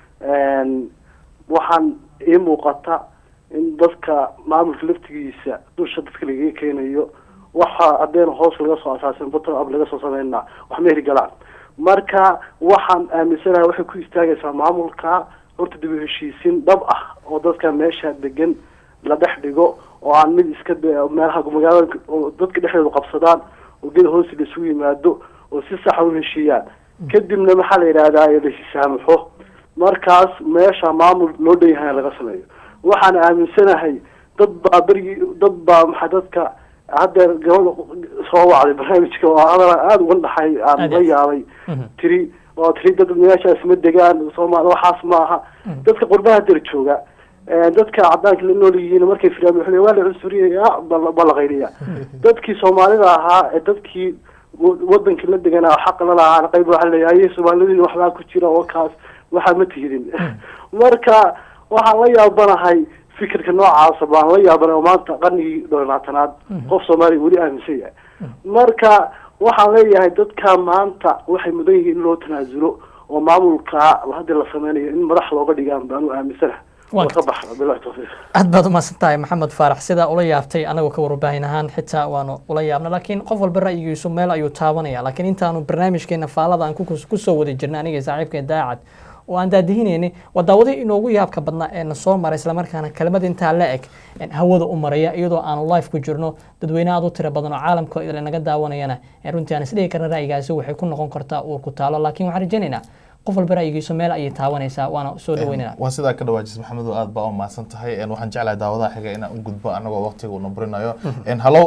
waxaan ii muuqata in dadka maamulka laftigiisa dusha dadka lagaga keenayo waxa haddeen hoos laga soo asaasin bottom up laga soo sameynaa wax ma hirgalaan marka waxaan aaminsanahay waxay ku istaagaysaa maamulka horta dib u heshiisiin dhab ah oo dadka meesha degan la dhex dhigo oo aan mid iska de- meelaha magaalada oo dadka dhexdeedu qabsadaan oo geda hoosi la isugu yimaado oo si saxa u heshiiyaan kadibna maxaa la yidhahdaa la hisaamaxo markaas meesha maamul loo dhan yahay laga sameeyo waxaan aaminsanahay dad baa berigii dad baa maxaa dadka haddeer gabadha soo wacday barnaamijka oo hadal aada uga dhaxay aan la yaabay tiri oo tiri dad meeshaas ma degaan soomaali waxaas maaha dadka qurbaha der jooga dadka cadaanka la nool yihiin markay firaan wuxuu leeyahay waa la cunsuriyaya baa la qayliya dadkii soomaalida ahaa ee dadkii wa- wadankii la deganaa xaqa la lahaa qayb waxaa leeyahay soomaalidii waxbaa ku jira oo kaas waxaa ma tihidin marka waxaan la yaabanahay fikirka noocaasa baan la yaabanay oo maanta qarnigii dhowlaatanaad qof soomaaliya weli aaminsan yahay marka waxaan leeyahay dadka maanta waxay mudan yihiin in loo tanaasulo oo maamulka hadii la sameynayo in madax looga dhigaan baan u aaminsanahay Waa oo ka baxda bilahi tawfiiq aad baad umahadsan tahay maxamed faarax sidaa ula yaabtay anagoo ka warbaahin ahaan xitaa waanu ula yaabna laakiin qof walba ra'yigiisu meel ayuu taabanaya laakiin intaanu barnaamijkeena faalada aan ku- kusoo wada jirnay aniga iyo saaxiibkeen daacad oo aan daadihineynay waa daawadihii inoogu yaabka badnaa ee na soo maray islamarkaana kelmad intaa la eg een hawada u maraya iyadoo aanu live ku jirno dadweyne aad u tiro badan oo caalamka idil naga daawanayana ee runtii aan isdhihi karna ra'yigaasi waxay ku noqon kartaa uur ku taalo laakiin waxaan rajaynaynaa qof walba ra'yigiisu meel ayay taabanaysaa waana soo dhaweynana waa sidaa ka dhawaajis maxamed oo aad baa u mahadsan tahay En waxaan jeclahay daawadaha xiga inaan u gudbo anagoo waqtiga uu nabrinayo En hallo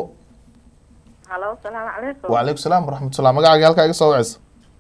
halo salaamu calaykum wacalaykum salaam waraxmatullah magacaaga halkaa iga soo wacaysa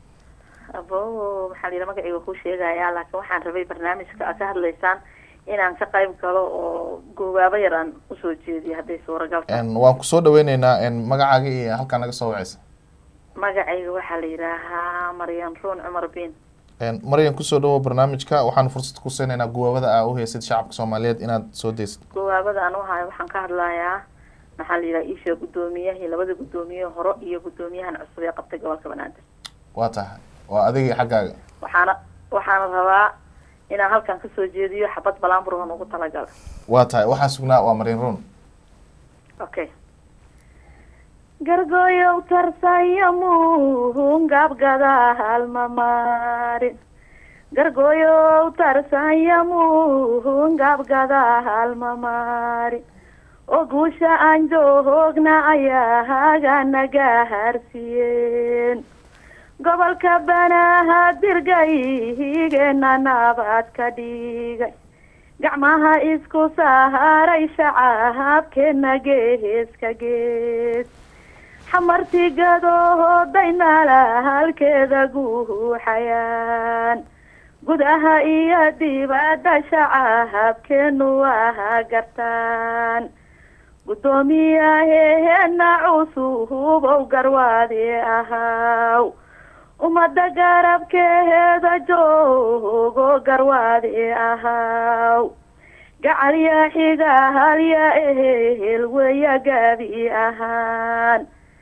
abo maxaa la yidhi magacayga ku sheegayaa laakiin waxaan rabay barnaamijka aad ka hadlaysaan inaan ka qayb galo oo goobaabo yar aan usoo jeediyo hadday suuragal tahay En waan kusoo dhaweyneynaa En magacaaga iyo halkaa naga soo wacaysa magacayga waxaa la yidhaahaa maryan ruun cumar bin En maryan kusoo dhawo barnaamijka waxaan fursad ku siinaynaa guwaabada aa u heysid shacabka soomaaliyeed inaad soo deysid goobaabada aan u hayo waxaan ka hadlayaa maxaa la yidhaha iisha guddoomiyahii labada guddoomiye hore iyo guddoomiyahan cusub ee qabtay gobolka banaadir waa tahay waa adiga iyo xaggaaga waxaana waxaana rabaa inaan halkan kasoo jeediyo xabad balaanburhan ugu talagala waa tahay waxaan sugnaa waa marin run okay gargoyow tarsaya muhun gabgadaal mamaarin gargoyow tarsaya muhun gabgadaal mamaarin oo guusha aan joogna ayaa haganaga harsiiyeen gobolka banaadirgayhigeena nabad ka dhigay gacmaha isku saaray shacaabkeena geeska gees xamartigadoodaynala halkeeda guuxayaan gudaha iyo dibadda shacaabkeenu waa gartaan guddoomiyaheena cusubow garwaadi ahaw ummadda garabkeeda joogo garwaadi ahaw gacalya xiga halya ehel weya gabi ahaan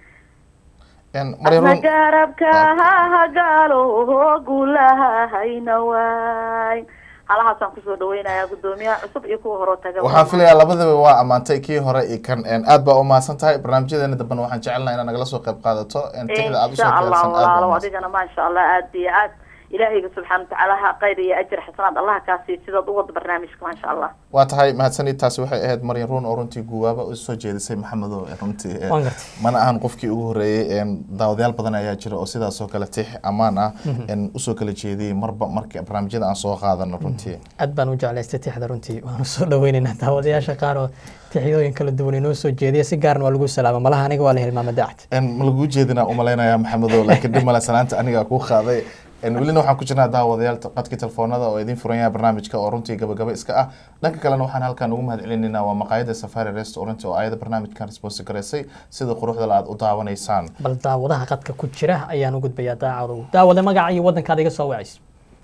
adna garabka ha hagaalo guulaha hayna waay halahaasaan kusoo dhaweynayaa guddoomiyaha cusub iyo kuwa horoo taga waxaan filayaa labadaba waa ammaantay kii hore iyo kan aad baa umahadsan tahay barnaamijyadeena dambena waxaan jecelnaha inaad nagala soo qayb qaadato tixda aad usoo insha allah keensan walaalo adigana maasha allah aad iyo aad ilaahayga subxaana watacaala ha khayr iyo ajir xasanaad allah kaa siiyo sidaad u wada barnaamijka maasha allah waa tahay mahadsanid taasi waxay ahayd maryan ruun oo runtii guwaaba u soo jeedisay maxamedo runtii eh, Waan gartay. mana ahan qofkii ugu horeeyey en, daawadayaal badan ayaa jira oo sidaas oo kale tix ammaan ah Mhm. en, usoo kala jeediyey marba marka barnaamijyada aan soo qaadano runtii aad baan u jeclaystay tixda runtii waanu soo dhaweynaynaa daawadayaasha qaar oo tixyooyin kala duwan inoo soo jeediya si gaarna waa lagu salaama malaha aniga waa la hilmaama dacad En, ma laguu jeedinaa umalaynaya maxamedo laakiin dhib male salaanta anigaa kuu qaaday En, welina waxaan ku jirnaa daawadayaal qadkii telefoonada oo idin furan yahay barnaamijka oo runtii gabagaba iska ah dhanka kalena waxaan halkan ugu mahad celinayna waa maqaayada safari restaurant oo ayada barnaamijkan responsi garaysay sida quruxda la aad u daawanaysaan bal daawadaha qadka ku jira ayaan u gudbayaa daacadow daawade magaca iyo waddankaad iga soo wacaysa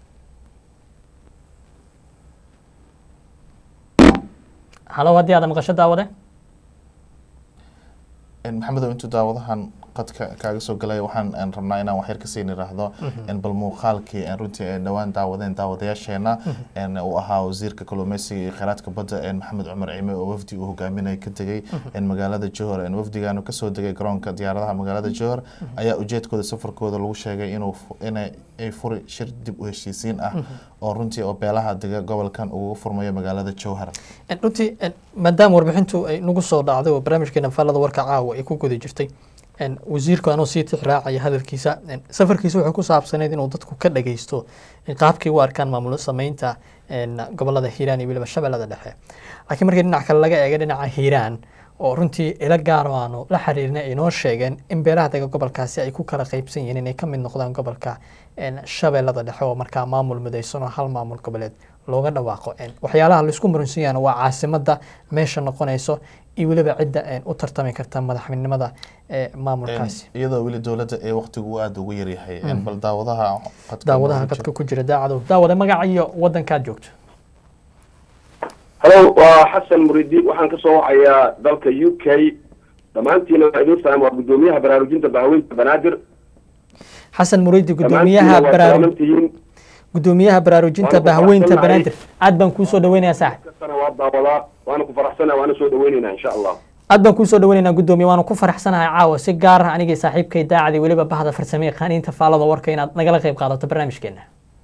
halo haddii aad maqasho daawade En, maxamedow intuu daawadahan qadka kaaga soo galaya waxaan en, rabnaa inaan waxyar kasii niraahdo Mhm. en, bal muuqaalkii en, runtii ay dhowaan daawadeen daawadayaasheena en, uu ahaa wasiirka kalluumeysiga iyo kheyraadka badda en, maxamed cumar cime oo wafdi uu hogaaminaya ka tegey Mhm. en, magaalada johor en, wafdigaanu kasoo degay garoonka diyaaradaha magaalada johor ayaa ujeedkooda safarkooda lagu sheegay inuu fu- inay ay furi shir dib u heshiisiin ah Mhm. oo runtii oo beelaha dega gobolkan ugu furmayo magaalada jowhar En, runtii en, maadaama warbixintu ay nagu soo dhacday oo barnaamijkeena faallada warka caawa ay ku guda jirtay en, wasiirku anoo sii tix raacaya hadalkiisa en, safarkiisa wuxuu ku saabsaneyd inuu dadku ka dhageysto in qaabkay u arkaan maamul sameynta en, gobolada hiiraan iyo weliba shabeellada dhexe laakiin markii dhinac kale laga eega dhinaca hiiraan oo runtii ila gaar oo aanu la xiriirna ay noo sheegeen in beelaha dega gobolkaasi ay ku kala qaybsan yihiin inay ka mid noqdaan gobolka en, shabeellada dhexe oo markaa maamul midaysan oo hal maamul goboleed looga dhawaaqo En, waxyaalaha laisku muransan yahana waa caasimada meesha noqonayso iyo weliba cidda en, u tartami karta madaxweynenimada ee maamulkaasi En, iyadoo weli dowladda ee waqtigu aada ugu yaryahay En, Mhm. bal daawadaha qadka daawadaha noogu qadka ku jira daacadow daawada magaca iyo waddankaad joogto halo waa xasan muridi waxaan kasoo wacayaa dalka u k dhammaantiina waa idin salaam waa guddoomiyaha baraarujinta bahaweynta banaadir xasan muriidi Dhammaantiin gudoomiyaha waa baraaru salaaman tihiin gudoomiyaha baraarujinta Waan ku bahweynta faraxsanahay. banaadir aad baan kuu soo dhaweynayaa saaxib kastana waa daawadaa waana ku faraxsana waana soo dhaweyneynaa insha allah aad baan kuu soo dhaweynaynaa gudoomiye waanu ku faraxsanahay caawa si gaar ah anigii saaxiibkay daacadii weliba bahda farsame yaqaaniinta faalada warka inaad nagala qayb qaadato barnaamijkeena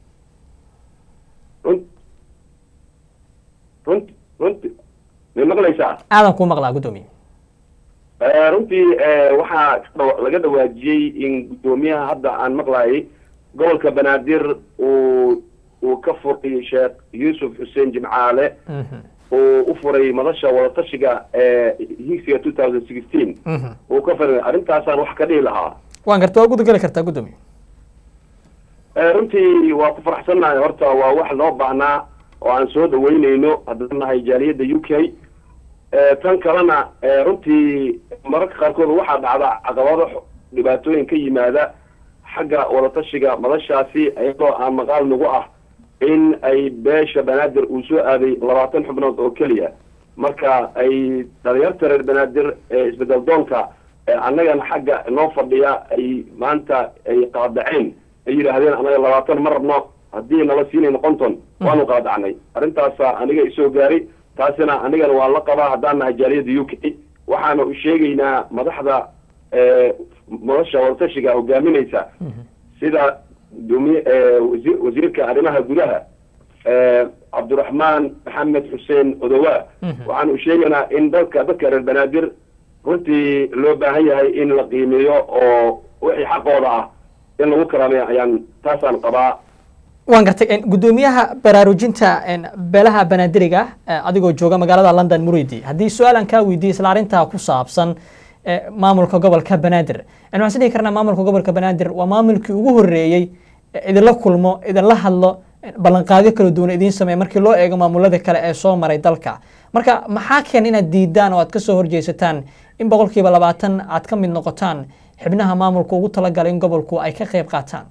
runt runti may maqlaysaa aadan kuu maqlaa gudoomiye Eh, runtii eh, waxaa ka dhawa- laga dhawaajiyey in guddoomiyaha hadda aan maqlayay gobolka banaadir uu uu ka furay sheekh yuusuf xuseen jimcaale uu u furay madasha wadatashiga ee higsiga two thousand sixteen uu ka furay arrintaasaan wax ka dhihi lahaa waan garta waa gudageli kartaa gudoomiye Eh, runtii waa ku faraxsannahay horta waa wax loo baahnaa oo aan soo dhaweyneyno haddaan nahay jaaliyadda u k Eh, tan kalena eh, runtii mararka qaarkood waxaa dhacda caqabado xo- dhibaatooyin ka yimaada xagga wadatashiga madashaasi iyadoo aan maqaal nagu ah in ay beesha banaadir uu soo aaday labaatan xubnood oo keliya marka ay dhalinyarta reer banaadir ee isbedel doonka ee annagana xagga noo fadhiya ay maanta ay qaadaceen ay yidhaahdeen anaga labaatan ma rabno haddii nala siinayno konton waanu qaadacnay arrintaasa aniga isoo gaaray taasina anigana waan la qabaa haddaan nahay jaaliyadda u k waxaana u sheegaynaa madaxda nolosha wadatashiga hogaaminaysa sida gudoomiye wasi- wasiirka arrimaha gudaha cabdiraxmaan maxamed xuseen odowaa waxaan u sheegaynaa in dadka dadka reer banaadir runtii loo baahan yahay in la qiimeeyo oo wixii xaqooda ah in lagu karaameeyo ayaan taasaan qabaa waan gartay en, guddoomiyaha baraarujinta en, beelaha banaadiriga eh, adigoo jooga magaalada london muridi haddii su-aalan kaa weydiiye isla arrintaa ku saabsan eh, maamulka gobolka banaadir en, waxaan is dhihi karnaa maamulka gobolka banaadir waa maamulkii ugu horreeyey eh, idinla kulmo idinla hadlo eh, ballanqaadyo kala duwan idiin sameeya markii loo eego maamulada kale ee soo maray dalka marka maxaa keen inaad diidaan oo aad ka soo horjeesataan in boqolkiiba labaatan aad ka mid noqotaan xibnaha maamulka ugu talagalay in gobolku ay ka qayb qaataan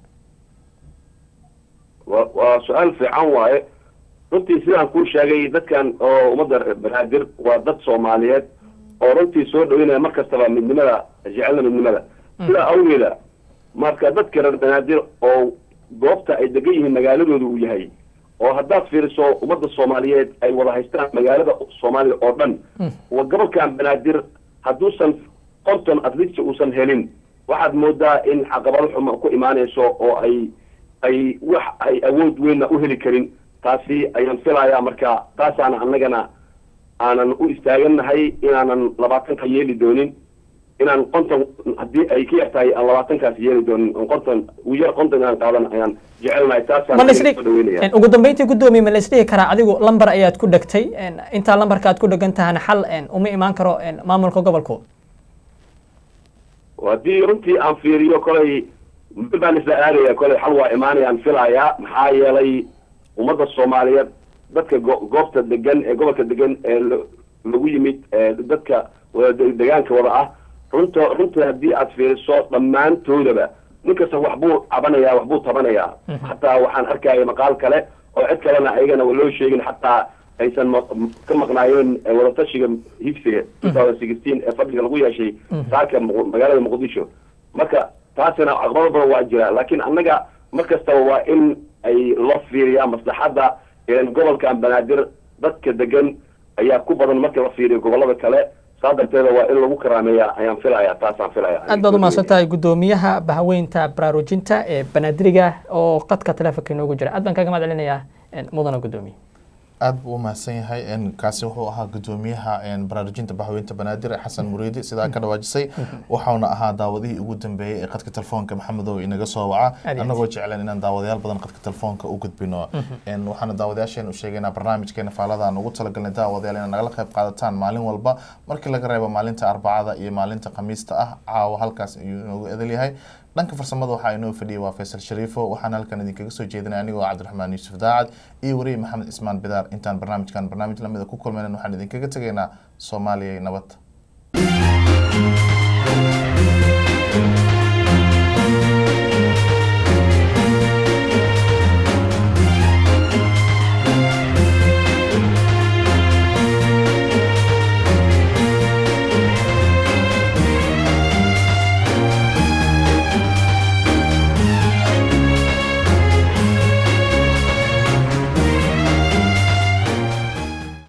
wa waa su-aal fiican waaye runtii sidaan kuu sheegay dadkan oo ummadda reer banaadir waa dad soomaaliyeed oo runtii soo dhaweynaya mar kastaba midnimada jecelna midnimada sidaa awgeeda marka dadka reer banaadir oo goobta ay degan yihiin magaaladooda uu yahay oo haddaad fiiriso ummadda soomaaliyeed ay wada haystaan magaalada soomaaliya oo dhan wa gobolkan banaadir hadduusan konton atleast uusan helin waxaad moodaa in caqabado xuma ku imaanayso oo ay ay wax ay awood weynna u heli karin taasi ayaan filayaa marka taasaana annagana aanan u istaagannahay inaanan labaatanka yeeli doonin inaan konton haddii ay ka yar tahay aan labaatankaas yeeli doonin on konton ugu yar konton inaan qaadan ayaan jecelnahay taasaan ma aniga laisdhihi soo dhaweynaya en, ugu dambeyntii guddoomiye ma laisdhihi karaa adigu lambar ayaad ku dhegtay en, intaa lambarka aad ku dhegan tahana xal en, uma imaan karo en, maamulka gobolku haddii runtii aan fiiriyo kolay mid baan isla aadaya kolay xal waa imaanayaan filayaa maxaa yeelay ummadda soomaaliyeed dadka go- goobta degan ee gobolka degan ee la- lagu yimid ee dadka wada de- degaanka wada ah runta runtii haddii aad fiiriso dhammaantoodaba nin kasta waxbuu cabanaya waxbuu tabanayaa xataa waxaan arkaya maqaal kale oo cid kalena ayagana loo sheegin xataa aysan ma- ka maqnaayeen eh, wadatashiga higsiga two thousand sixteen ee fadhiga lagu yeeshay saaka Muq- magaalada muqdisho marka taasina caqabado badan waa jira laakiin annaga mar kastaba waa in ay loo fiiriyaa maslaxadda een gobolkan banaadir dadka degan ayaa ku badan marka la fiiriyo gobolada kale saa darteeda waa in lagu karaameeyaa ayaan filayaa taasaan filaya aad baad u mahadsan tahay guddoomiyaha bahaweynta baraarujinta ee banaadiriga oo qadka telefonka inoogu jira aad baan kaga mahad celinayaa en, mudana guddoomiye aad buu u mahadsan yahay n kaasi wuxuu ahaa gudoomiyaha n baraarujinta baxweynta banaadir xasan muriidi sidaa ka dhawaajisay waxauna ahaa daawadihii ugu dambeeyey ee qadka telefoonka maxamedow inaga soo waca Aad iyo aad. annagoo jecleen inaan daawadayaal badan qadka telefoonka u gudbino n waxaana daawadayaasheen u sheegaynaa barnaamijkeena faalada aan ugu talagalnay daawadayaal inay nagala qayb qaadataan maalin walba markii laga reebo maalinta arbacada iyo maalinta khamiista ah caawa halkaas ayuu inoogu edel yahay dhanka farsamada waxaa inoo fadhiyay waa faysal shariifo waxaan halkan idinkaga soo jeedinay anigoo cabdiraxmaan yuusuf daacad iyo wariye maxamed ismaan bidaar intaan barnaamijkan barnaamij lamida ku kulmaynan waxaan idinkaga tegaynaa soomaaliya nabad